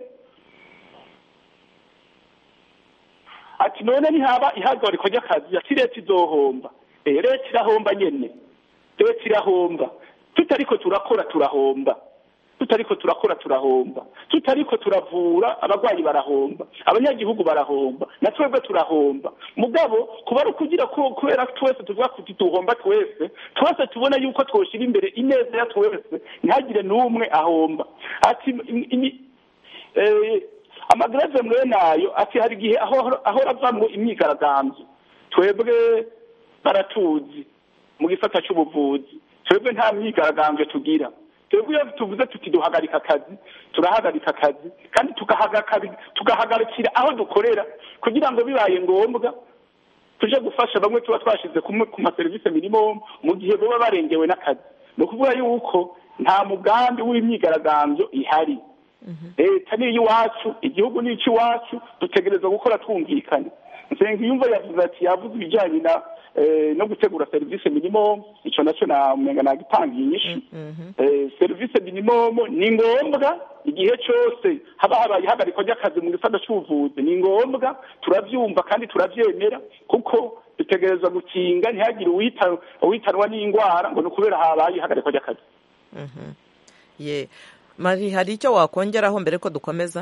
ati none ntihaba ihagarikwa ry'akazi ati leta izohomba leta irahomba nyine leta irahomba tutariko turakora turahomba tutariko turakora turahomba tutariko turavura abarwayi barahomba abanyagihugu barahomba na twebwe turahomba mugabo kuba ari ukugira ko kubera twese tuvuga kuti tuhomba twese twese tubona yuko twoshira imbere ineza ya twese ntihagire n'umwe ahomba ati im- imi- eh, amagreve mwene ayo ati hari igihe aho- ahora avamwo imyigaragambyo twebwe baratuzi mu gisata c'ubuvuzi twebwe nta myigaragambyo tugira twebwe iyo tuvuze tuti duhagarika akazi turahagarika akazi kandi tugahagarika- tugahagarikira aho dukorera kugira ngo bibaye ngombwa tuje gufasha bamwe tuba twashize ku ku maserivisi minimum mu gihe baba barengewe n'akazi ni ukuvuga yuko nta mugambi w'imyigaragambyo ihari leta ni iy'iwacu igihugu ni icy'iwacu dutegereza gukora twumvikana nsengiyumva yavuze ati yavuze ibijyanye na eh, no gutegura serivisi minimum icyo nacyo namenga nagitangiye inyishu Eh, serivisi minimum ni ngombwa igihe cyose haba habaye ihagarikwa ry'akazi mu gisata cy'ubuvuzi ni ngombwa turabyumva kandi turabyemera kuko dutegereza gukinga ntihagire uwita- uwitanwa n'indwara ngo ni ukubera habaye ihagarikwa ry'akazi ye mari hari icyo wakongeraho mbere ko dukomeza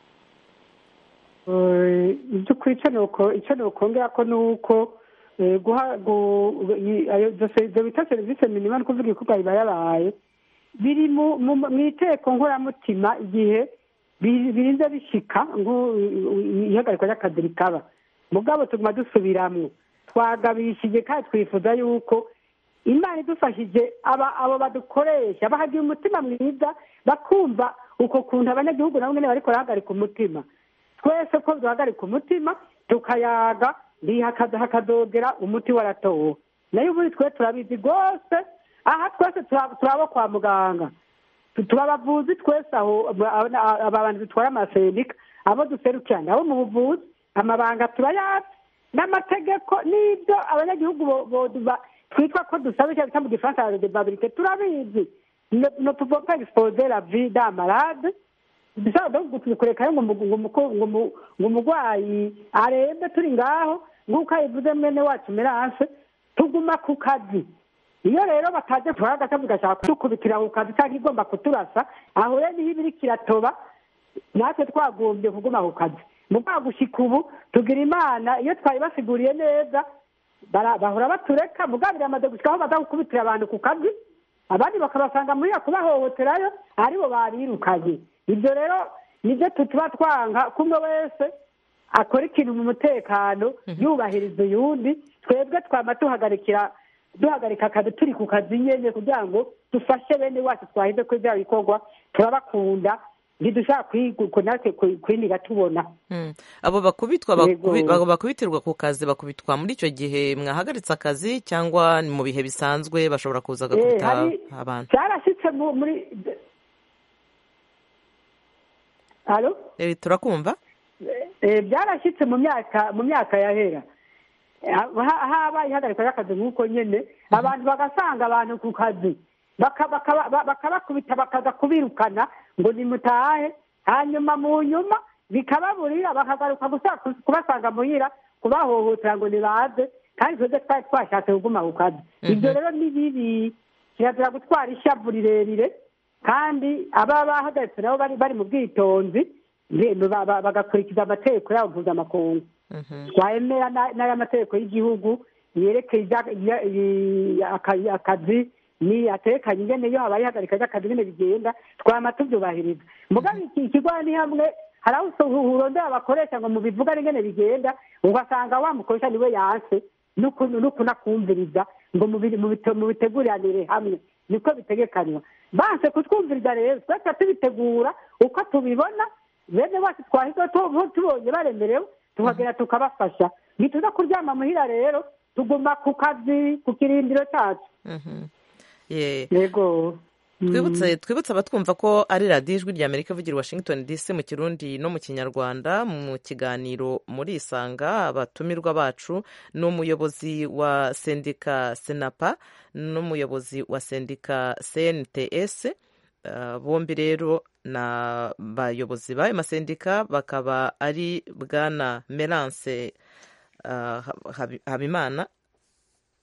Eh, iby'ukuri icyo nuko icyo nukongera ko ni uko eh, guha gu- i- ayo izo- izo bita serivisi minima ni ukuvuga ibikorwa biba yabaye biri mu mu- mu iteko nkoramutima igihe bi- birinze bishika ngo ihagarikwa ry'akazi rikaba mugabo tuguma dusubiramwo twagabishije kandi twifuza yuko imana idufashije aba abo badukoresha bahagira umutima mwiza bakumva uko kuntu abanyagihugu nabo nyene bariko barahagarika umutima twese ko duhagarika umutima tukayaga ntihakaza hakadogera umuti waratowe nayo ubundi twe turabizi rwose aha twese tura- turabo kwa muganga Tu- turi abavuzi twese aho aba- aba aba bantu dutwara amasendika abo duserukirana abo mu buvuzi amabanga turayazi n'amategeko n'ibyo abanyagihugu bo- bo- ba- twitwa ko dusaba icyo bita mu gifaransa la debabilite turabizi ne ne pouvons pas exposer la vie d'un malade bisaba donc kureka ngo umu- ngo umu- ngo umu- ngo umurwayi arembe turi ngaho nk'uko ayivuze mwene wacu meranse tuguma ku kazi iyo rero bataje tuhaye agatabu gashaka kudukubitira ku kazi cyangwa igomba kuturasa aho rero niho iba iriko iratoba natwe twagombye kuguma ku kazi mu rwego gushika ubu tugira imana iyo twayibasiguriye neza bara- bahora batureka mugabo biramaze gushika aho baza gukubitira abantu ku kazi abandi bakabasanga muri kubahohoterayo aribo babirukanye ibyo rero nibyo tuba twanga ko umwe wese akora ikintu mu mutekano yubahiriza uyundi twebwe twama tuhagarikira duhagarika akazi turi ku kazi nyene kugira ngo dufashe bene wacu twahize ko bya bikorwa turabakunda ntidushaka kwigu- natwe kwi- kwiniga tubona Mm. abo bakubitwa Yego. bakubi- abo bakubitirwa ku kazi bakubitwa muri icyo gihe mwahagaritse akazi cyangwa ni mu bihe bisanzwe bashobora kuza Eh, bagakubita hari- abantu byarashyitse mu- muri alo Eh, turakumva Eh, byarashyitse mu myaka mu myaka yahera Ha- habaye ihagarikwa ry'akazi nk'uko nyene abantu bagasanga abantu ku kazi baka- bakaba- ba- bakabakubita bakaza kubirukana ngo nimutahe hanyuma mu nyuma bikababurira bakagaruka gusa kubasanga muhira kubahohotera ngo nibaze kandi twebwe twari twashatse kuguma ku kazi ibyo rero ni bibi kirazira gutwara ishavu rirerire kandi ababa bahagaritse nabo bari bari mu bwitonzi nge- ba- ba- bagakurikiza amategeko yabo mpuzamakungu twemera na- n'aya mategeko y'igihugu yerekeye ibya- ibya- i- aka- akazi ni atekanye ingene iyo habaye ihagarika ry'akazi nyine bigenda twama tubyubahiriza mugabo iki ikigo ni hamwe hari aho uso- urondera abakoresha ngo mubivuga ingene bigenda ugasanga wa mukoresha niwe yanse n'uku- n'ukunakumviriza ngo mubi- mubite- mubiteguranire hamwe niko bitegekanywa banse kutwumviriza rero twese tubitegura uko tubibona bene wacu twahize tu- tubonye baremerewe tuhagera tukabafasha ntituza kuryama muhira rero tuguma ku kazi ku kirindiro cyacu Mhm. Ye. yego twibutse twibutse abatwumva ko ari radiyo ijwi rya amerika ivugira i washington dc mu kirundi no mu kinyarwanda mu kiganiro muri isanga abatumirwa bacu ni umuyobozi wa sendika senapa n'umuyobozi wa sendika cnts Uh, bombi rero ni abayobozi b'ayo masendika bakaba ari bwana merance uh, Habi- habimana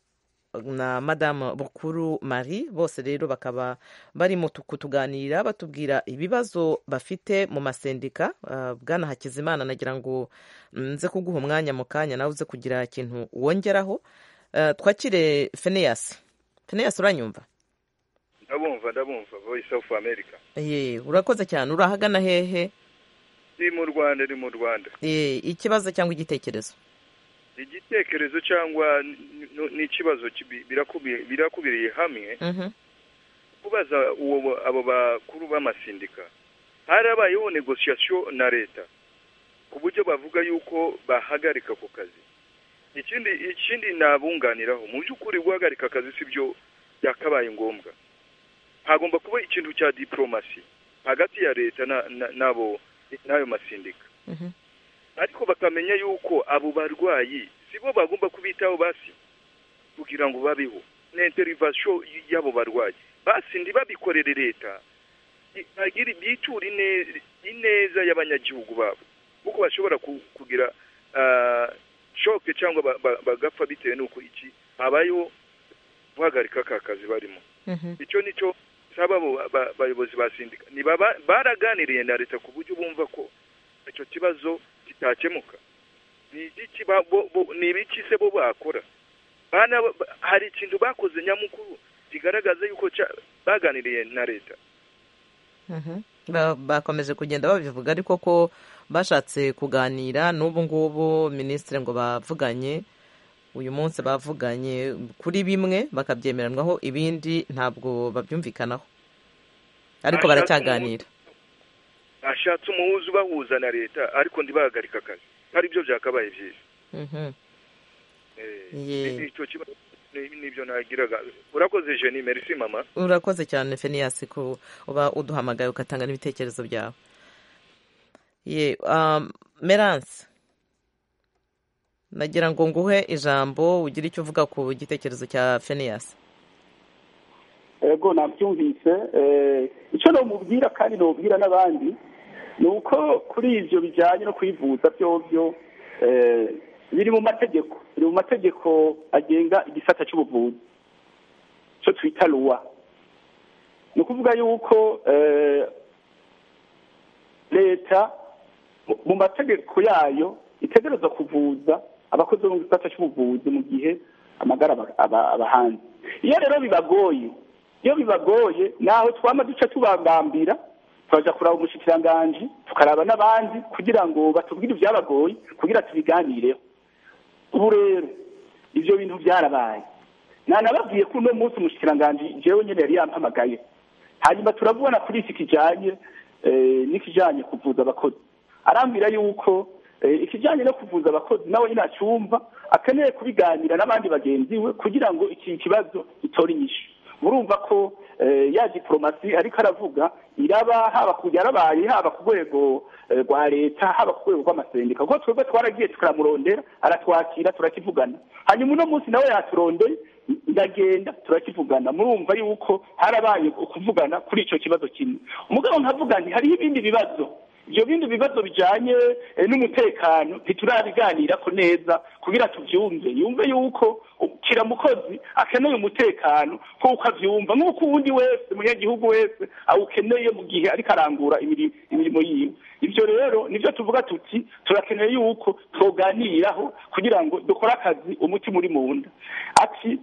na madamu bukuru marie bose rero bakaba bari mu kutuganira batubwira ibibazo bafite mu masendika bwana hakizimana nagira ngo nze kuguha umwanya mu kanya nawe uze kugira ikintu wongeraho twakire feneyasi feneyasi uranyumva ndabumva ndabumva voice of america ye urakoze cyane urahagana hehe ni mu rwanda ni mu rwanda ikibazo cyangwa igitekerezo igitekerezo cyangwa n'ikibazo birakubiriye hamwe kubaza abo bakuru b'amasindika harabayeho negosiyasiyo na leta ku buryo bavuga yuko bahagarika ku kazi ikindi ikindi nabunganiraho mu by'ukuri guhagarika akazi si byo byakabaye ngombwa hagomba kuba ikintu cya diporomasi hagati ya leta n'abo n'ayo masindika ariko bakamenya yuko abo barwayi si bo bagomba kubitaho basi kugira ngo babeho na interivasiyo y'abo barwayi basi ntibabikorere leta bitura ineza y'abanyagihugu babo kuko bashobora kugira shoke cyangwa bagapfa bitewe n'uko iki habayeho guhagarika aka kazi barimo icyo nicyo saba abayobozi ba sindika baraganiriye na leta ku buryo bumva ko icyo kibazo kitakemuka ni ibiki se bo bakora hari ikintu bakoze nyamukuru kigaragaza yuko baganiriye na leta bakomeje kugenda babivuga ariko ko bashatse kuganira n'ubu ngubu minisitiri ngo bavuganye uyu munsi bavuganye kuri bimwe bakabyemeranwaho ibindi ntabwo babyumvikanaho ariko baracyaganira bashatse umuhuza ubahuza na leta ariko ntibahagarike akazi ari byo byakabaye byiza icyo kibazo nibyo nagiraga urakoze jeni merisi mama urakoze cyane feniyasi ko uba uduhamagaye ugatanga n'ibitekerezo byawe ye meranse nagira ngo nguhe ijambo ugire icyo uvuga ku gitekerezo cya feniyasi ego nabyumvise icyo namubwira kandi namubwira n'abandi ni uko kuri ibyo bijyanye no kwivuza byobyo biri mu mategeko biri mu mategeko agenga igisata cy'ubuvuzi cyo twita ruwa ni ukuvuga yuko leta mu mategeko yayo itegereza kuvuza abakozi bo mu gisata cy'ubuvuzi mu gihe amagara aba hanze iyo rero bibagoye iyo bibagoye naho twama duce tubagambira turaja kuraba umushikiranganji tukaraba n'abandi kugira ngo batubwire ibyabagoye kugira tubiganireho ubu rero ibyo bintu byarabaye nanababwiye ko uno munsi umushikiranganji jewe nyene yari yampamagaye hanyuma turabona kuri iki kijanye n'ikijanye kuvuza abakozi arambwira yuko ikijyanye no kuvuza abakozi nawe nyine acyumva akeneye kubiganira n'abandi bagenzi we kugira ngo iki kibazo gitore inyishu murumva ko ya diporomasi ariko aravuga iraba haba ku yarabaye haba ku rwego rwa leta haba ku rwego rw'amasendika kuko twebwe twaragiye tukaramurondera aratwakira turakivugana hanyuma uno munsi nawe yaturondeye ndagenda turakivugana murumva yuko harabaye ukuvugana kuri icyo kibazo kimwe umugabo nkavuga nti hariho ibindi bibazo ibyo bindi bibazo bijyanye n'umutekano ntiturabiganira ko neza kugira tubyumve yumve yuko kiramukozi akeneye umutekano nk'uko abyumva nk'uko uwundi wese umunyagihugu wese awukeneye mu gihe ariko arangura imirimo yiwe ibyo rero nibyo tuvuga tuti turakeneye yuko tuganiraho kugira ngo dukore akazi umutima uri mu nda ati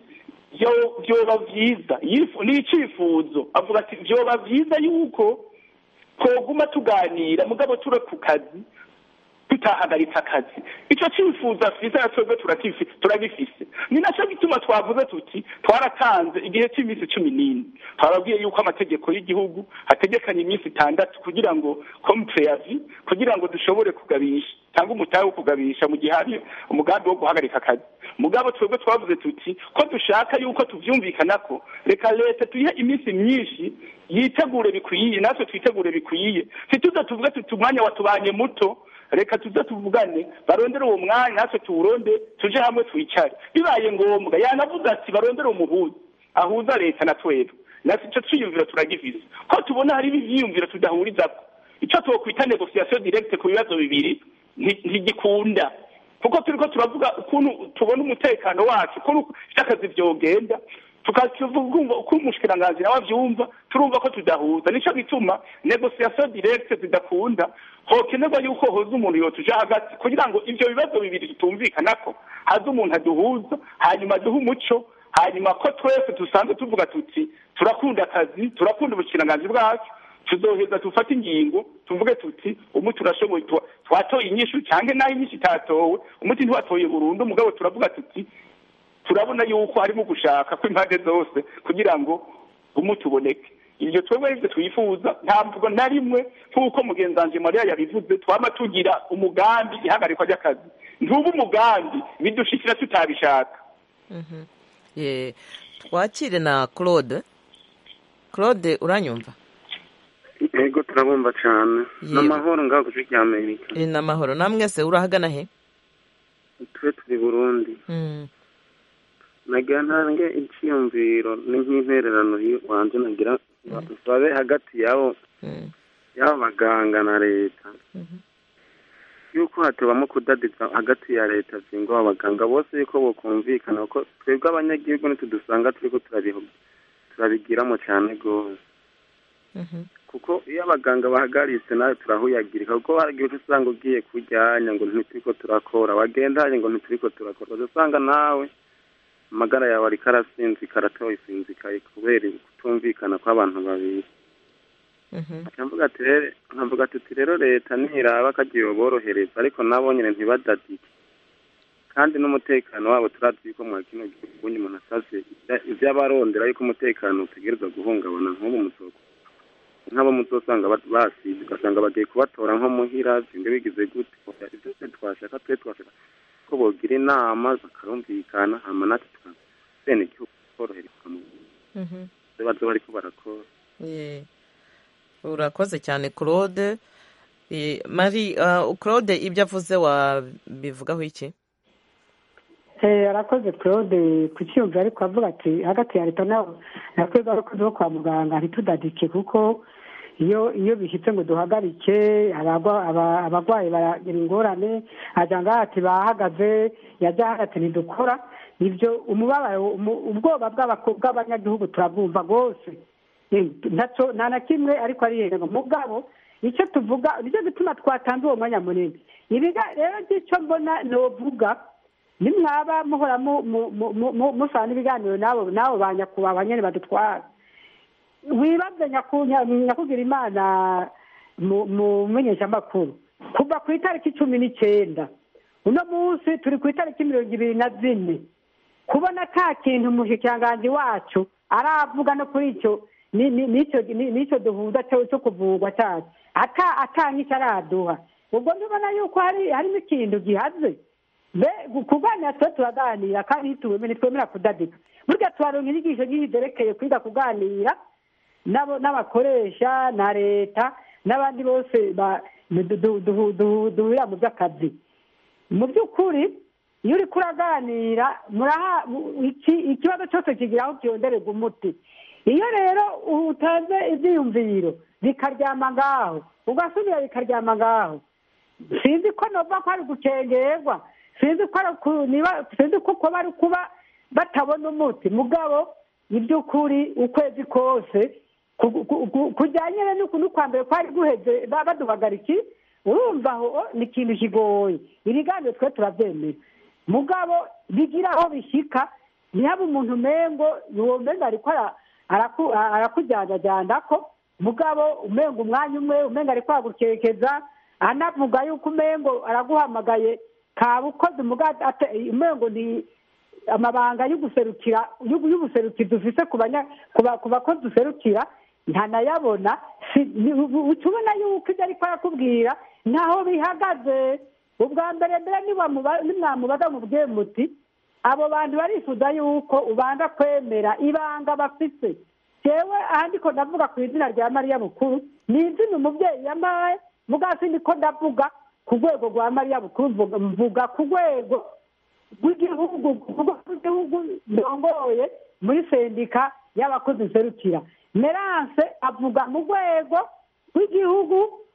byoba byiza ni icyifuzo avuga ati byoba byiza yuko twoguma tuganira mugabo ture ku kazi tutahagaritse akazi icyo cyifuzo afite na twebwe turagifise ni nacyo gituma twavuze tuti twaratanze igihe cy'iminsi cumi n'ine twababwiye yuko amategeko y'igihugu hategekanye iminsi itandatu kugira ngo kompureyavi kugira ngo dushobore kugabisha cyangwa umutahe wo kugabisha mu gihe hari umugambi wo guhagarika akazi mugabo twebwe twavuze tuti ko dushaka yuko tubyumvikana ko reka leta tuyihe iminsi myinshi yitegure bikwiye natwe twitegure bikwiye ntituze tuvuge tuti umwanya watubanye muto reka tuze tuvugane barondere uwo mwanya natwe tuwuronde tuje hamwe twicare bibaye ngombwa yanavuze ati barondere umuhuza ahuza leta na twebwe natwe icyo twiyumviro turagifise ko tubona hari ibyiyumviro tudahurizako icyo twokwita negosiyasiyo direkite ku bibazo bibiri ntigikunda kuko turiko turavuga ukuntu tubona umutekano wacu ukuntu vy'akazi vyogenda tukavuga uko umushikiranganji nawe avyumva turumva ko tudahuza nico gituma negociation directe zidakunda hokenerwa yuko hoza umuntu yotuja hagati kugira ngo ivyo bibazo bibiri tutumvikanako haza umuntu aduhuza hanyuma aduhe umuco hanyuma ko twese dusanzwe tuvuga tuti turakunda akazi turakunda ubushikiranganji bwacu tuzoheza dufate ingingo tuvuge tuti umuti urashoboye twatoye inyishu canke naho inyishu itatowe umuti ntiwatoye burundu mugabo turavuga tuti turabona yuko harimo gushaka kw'impande zose kugira ngo umuti uboneke ibyo twebwe aribyo twifuza ntabwo na rimwe nk'uko mugenzanje mariya yabivuze twama tugira umugambi ihagarikwa ry'akazi ntuba umugambi bidushikira tutabishaka twakire na claude claude uranyumva yego turabumva cyane n'amahoro ngaho ku gihugu cy'amerika ni amahoro namwe se urahagana he tube turi burundi nagira ntange icyiyumviro ni nk'intererano wanjye nagira babe hagati yabo y'abo baganga na leta yuko hatubamo kudadiza hagati ya leta zingo abaganga bose yuko bokumvikana ko twebwe abanyagihugu ntitudusanga turiko turabigiramo cyane rwose kuko iyo abaganga bahagaritse nawe turahuyagirika kuko hari igihe usanga ugiye kujyanya ngo ntituriko turakora wagendanye ngo ntituriko turakora usanga nawe amagara yawe ariko arasinzika aratoye isinzikaye kubera kutumvikana kw'abantu babiri nkavuga ati rero leta ntiraba akagiye borohereza ariko nabo nyine ntibadadike kandi n'umutekano wabo turazi yuko mwa kino gihugu umuntu asaze ibyo abarondera yuko umutekano utegerezwa guhungabana nk'ubu musoko nk'abo muzosanga basize ugasanga bagiye kubatora nko muhira zinde bigize gute ibyo twe twashaka twe twashaka ko bogira inama bakarumvikana hama natwe tukaza bene igihugu koroherezwa mu bazo bariko barakora urakoze cyane claude mari claude ibyo avuze wabivugaho iki arakoze claude ku cyumva ariko avuga ati hagati ya leta natwebwe abakozi bo kwa muganga ntitudadike kuko iyo iyo bishyitse ngo duhagarike abarwayi baragira ingorane ajya ngaha ati bahagaze yajya hagati ntidukora ibyo umubabaro ubwoba bw'abanyagihugu turabwumva rwose nta na kimwe ariko ari yego mugabo icyo tuvuga nicyo gituma twatanze uwo mwanya munini ibiga rero by'icyo mbona novuga nimwaba muhora musana ibiganiro n'abo n'abo ba nyakubahwa nyine badutwara wibaze nyakugira imana mu menyeshamakuru kuva ku itariki cumi n'icyenda uno munsi turi ku itariki mirongo ibiri na zine kubona nta kintu umushikiranganji wacu aravuga no kuri icyo n'icyo duhuza cyo kuvurwa cyacu atanga icyo araduha ubwo ndabona yuko harimo ikintu gihaze kuganira tuba turaganira kandi ntitwemera kudadika burya tuharonka inyigisho nyinshi zerekeye kwiga kuganira n'abakoresha na leta n'abandi bose duhurira mu by'akazi mu by'ukuri iyo uri kuraganira ikibazo cyose kigira aho cyondererwa umuti iyo rero utanze ibyiyumviro bikaryama ngaho ugasubira bikaryama ngaho sinzi ko nova ko ari gucengerwa sinzi ko bari kuba batabona umuti mugabo iby'ukuri ukwezi kose kujyanye n'ukwa mbere kwari guheze baduhagariki urumva aho ni ikintu kigoye ibiganiro twe turabyemera mugabo bigira aho bishyika ntihabe umuntu umengo uwo mbengo ariko arakujyanajyana ko mugabo umengo umwanya umwe umengo ari kwagukekeza anavuga yuko umengo araguhamagaye kaba ukoze umengo ni amabanga y'uguserukira y'ubuserukizi ufise ku bakozi userukira ntanayabona ubona yuko ibyo ariko arakubwira ntaho bihagaze ubwa mbere mbere nimwamubaza mu muti abo bantu barifuza yuko ubanza kwemera ibanga bafite yewe ahandi ko ndavuga ku izina rya mariya bukuru ni izina umubyeyi yamaye mugasi niko ndavuga ku rwego rwa mariya bukuru mvuga ku rwego rw'igihugu rw'igihugu ndongoye muri sendika y'abakozi nserukira meranse avuga mu rwego rw'igihugu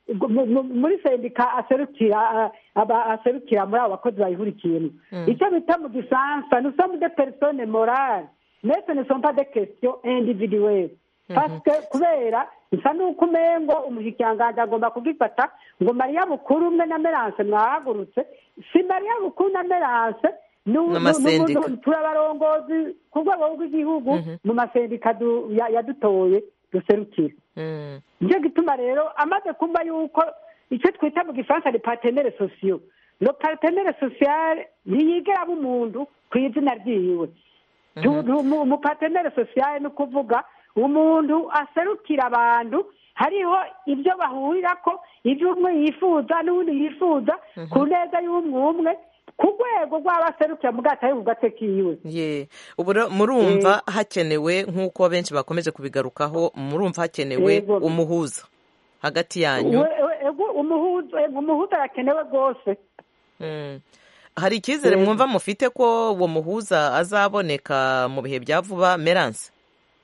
mu- mu- muri sendika aserukira ah, aba- aserukira muri abo bakozi bayihurikiyemo Mm. icyo bita mu gifaransa nous sommes des personnes morales mais ce ne sont pas des questions individuelles parce que kubera bisa n'uko umengo umushikiranganji agomba kugifata ngo mariya bukuru umwe na meranse mwahagurutse si mariya bukuru na meranse nu- nu- N'amasendika. nu- nu- turabarongozi ku rwego rw'igihugu mu masendika du- ya- yadutoye duserukira nicyo gituma rero amaze kumva yuko icyo twita mu gifaransa ni partenere sosiyo no partenere sosiyale ntiyigera aba umuntu ku izina ryiwe Tu- tu- mu- mu partenere sosiyale ni ukuvuga umuntu aserukira abantu hariho ibyo bahurirako ibyo umwe yifuza n'undi yifuza ku neza y'umwe umwe ku rwego rw'abaserukira mu bwato ari ku gatwe kiwe ye ubu rero murumva hakenewe nk'uko benshi bakomeje kubigarukaho murumva hakenewe Yego. umuhuza hagati yanyu We- we- ego- umuhuza ego, umuhuza arakenewe rwose Mm. hari icyizere Yego. mwumva mufite ko uwo muhuza azaboneka mu bihe bya vuba meranse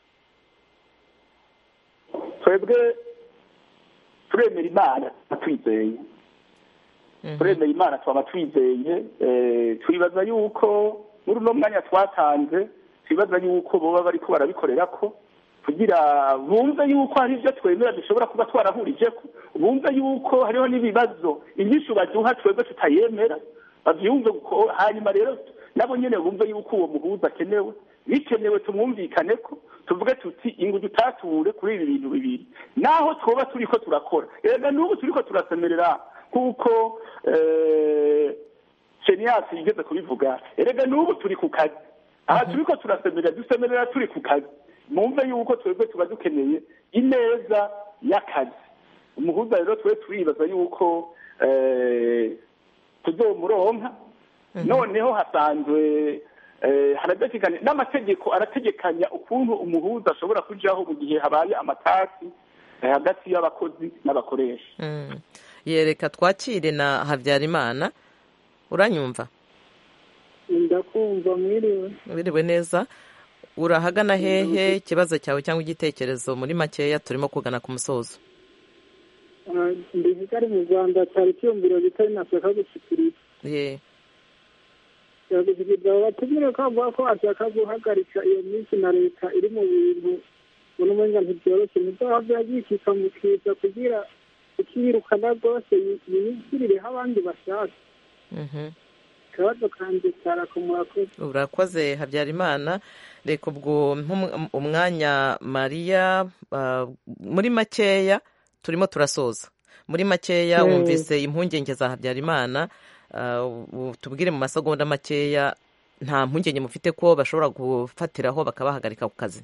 twebwe turemera imana twizeye turemera imana twaba twizeye eh, twibaza yuko muri uno mwanya twatanze twibaza yuko boba bariko barabikorera ko kugira bumve yuko hari ibyo twemera dushobora kuba twarahurije ko bumve yuko hariho n'ibibazo inyishu baduha twebwe tutayemera bavyumve ko hanyuma rero nabo nyene bumve yuko uwo muhuza akenewe bikenewe tumwumvikane ko tuvuge tuti ingu dutature kuri ibi bintu bibiri naho twoba turiko turakora erega n'ubu turiko turasemerera kuko eh, seniyasi yigeze kubivuga erega n'ubu turi ku kazi aha turiko turasemerera dusemerera turi ku kazi mwumve yuko twebwe tuba dukeneye ineza y'akazi umuhuza rero twe turibaza yuko eh, tuzomuronka noneho hasanzwe eh, harategekanya n'amategeko arategekanya ukuntu umuhuza ashobora kujaho mu gihe habaye amatasi eh, hagati y'abakozi n'abakoresha Mm. yereka twakire na habyarimana uranyumva ndakumva mwiriwe wiriwe neza urahagana hehe ikibazo cyawe cyangwa igitekerezo muri makeya turimo kugana ku musozo Ah, ndi kigali mu rwanda cyari icyumviro bitari nashaka gushyikiriza ye yagushyikiriza batumire ko avuga ko ashaka guhagarika iyo minsi na leta iri mu bintu ubona umenga ntibyoroshye ntibyoba byagikika mu kiza kugira ukiyirukana rwose yi- yigirireho abandi bashaka Mhm. ikibazo kanjye cyarakomora ko urakoze habyarimana reka ubwo nk'um- umwanya mariya ah, muri makeya turimo turasoza muri makeya Mm. wumvise impungenge za habyarimana ah, u- tubwire mu masegonda makeya nta mpungenge mufite ko bashobora gufatiraho bakabahagarika ku kazi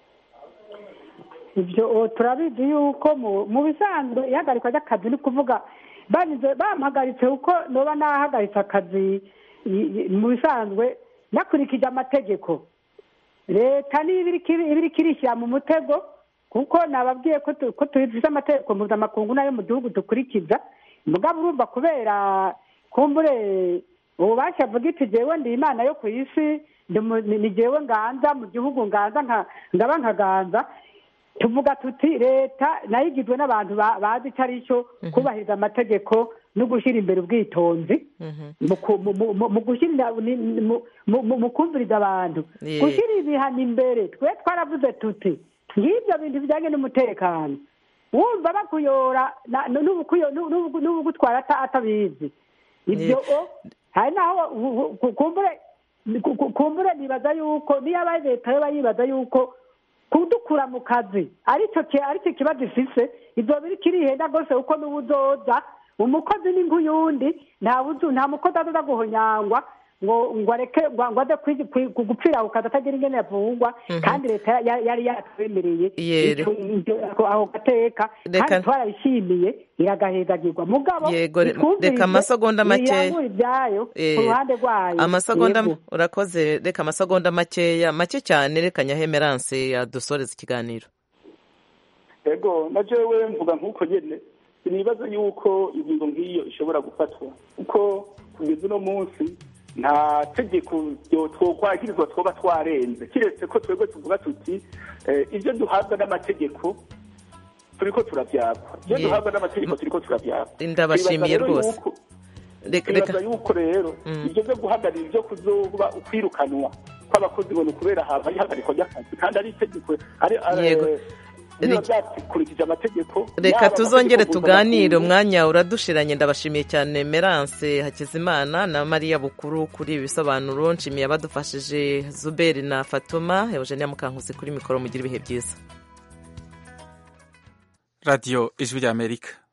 ibyo o, turabizi yuko mu- mu bisanzwe ihagarikwa ry'akazi ni ukuvuga banyuze bampagaritse kuko noba nahagaritse akazi i- i- mu bisanzwe nakurikije amategeko leta niba iriko iri- iba iriko irishyira mu mutego kuko nababwiye ko tu- ko tufite amategeko mpuzamakungu nayo mu gihugu dukurikiza mugabo urumva kubera kumbure ububasha avuga iti jewe ndi imana yo ku isi ndi mu- ni ni jewe nganza mu gihugu nganza nka- ngaba nkaganza tuvuga tuti leta nayo igizwe n'abantu ba- bazi icyo ari cyo kubahiriza amategeko no gushyira imbere ubwitonzi mu ku- mu- mu- mu- mu gushyira ni- ni- mu- mu- mu- mu kumviriza abantu Yeah. gushyira ibihano imbere twe twaravuze tuti ngibyo bintu bijyanye n'umutekano wumva bakuyora na- n'ubukuyo- n'ubu- n'ubugutwara ata- atabizi ibyo o hari naho u- u- ku- kumbure ku- ku- kumbure nibaza yuko niyo aba leta yo bayibaza yuko kudukura mu kazi aricyo ki- aricyo kibazo ifise ibyo biri kirihenda rwose kuko n'ubu uzoza umukozi ni nk'uyundi nta buzu nta mukozi azoza guhonyangwa ngo ngo areke ngo ngo aze kwi- kwi- gupfira ku kazi atagira ingene yavungwa Mhm. kandi leta ya- yari yatwemereye Yere. ico- ivyo- ako- ako gateka Reka- kandi twarayishimiye iragahezagirwa mugabo Yego, re- ikumvirize, reka amasegonda makeya. irangure ibyayo Eh, ku ruhande rwayo amasegonda Yego. urakoze reka amasegonda makeya make cyane reka nyahemeranse yadusoreza ikiganiro ego na jewe mvuga nk'uko nyene sinibaza yuko ingingo nk'iyo ishobora gufatwa kuko kugeza uno munsi nta tegeko ryo twokwagirizwa twoba twarenze kiretse ko twebwe tuvuga tuti eh, ibyo duhabwa n'amategeko turiko turavyakwa iyo Ye- duhabwa n'amategeko turiko turavyakwa ndabashimiye Twibaza rero rwose yuko- reka reka twibaza yuko rero Mm. ibyo byo guhagarira ibyo kuzoba ukwirukanwa kw'abakozi ngo ni ukubera haba ihagarikwa ry'akazi kandi ari itegeko ari ari- Yego. biba Reka- byakurikije amategeko reka yaba tuzongere amategeko tuganire mpuzamakungu, umwanya uradushiranye ndabashimiye cyane Merance Hakizimana na Mariya Bukuru kuri ibi bisobanuro nshimiye abadufashije Zuberi na Fatuma Eugenia Mukankusi kuri mikoro mugira ibihe byiza radiyo ijwi ry'amerika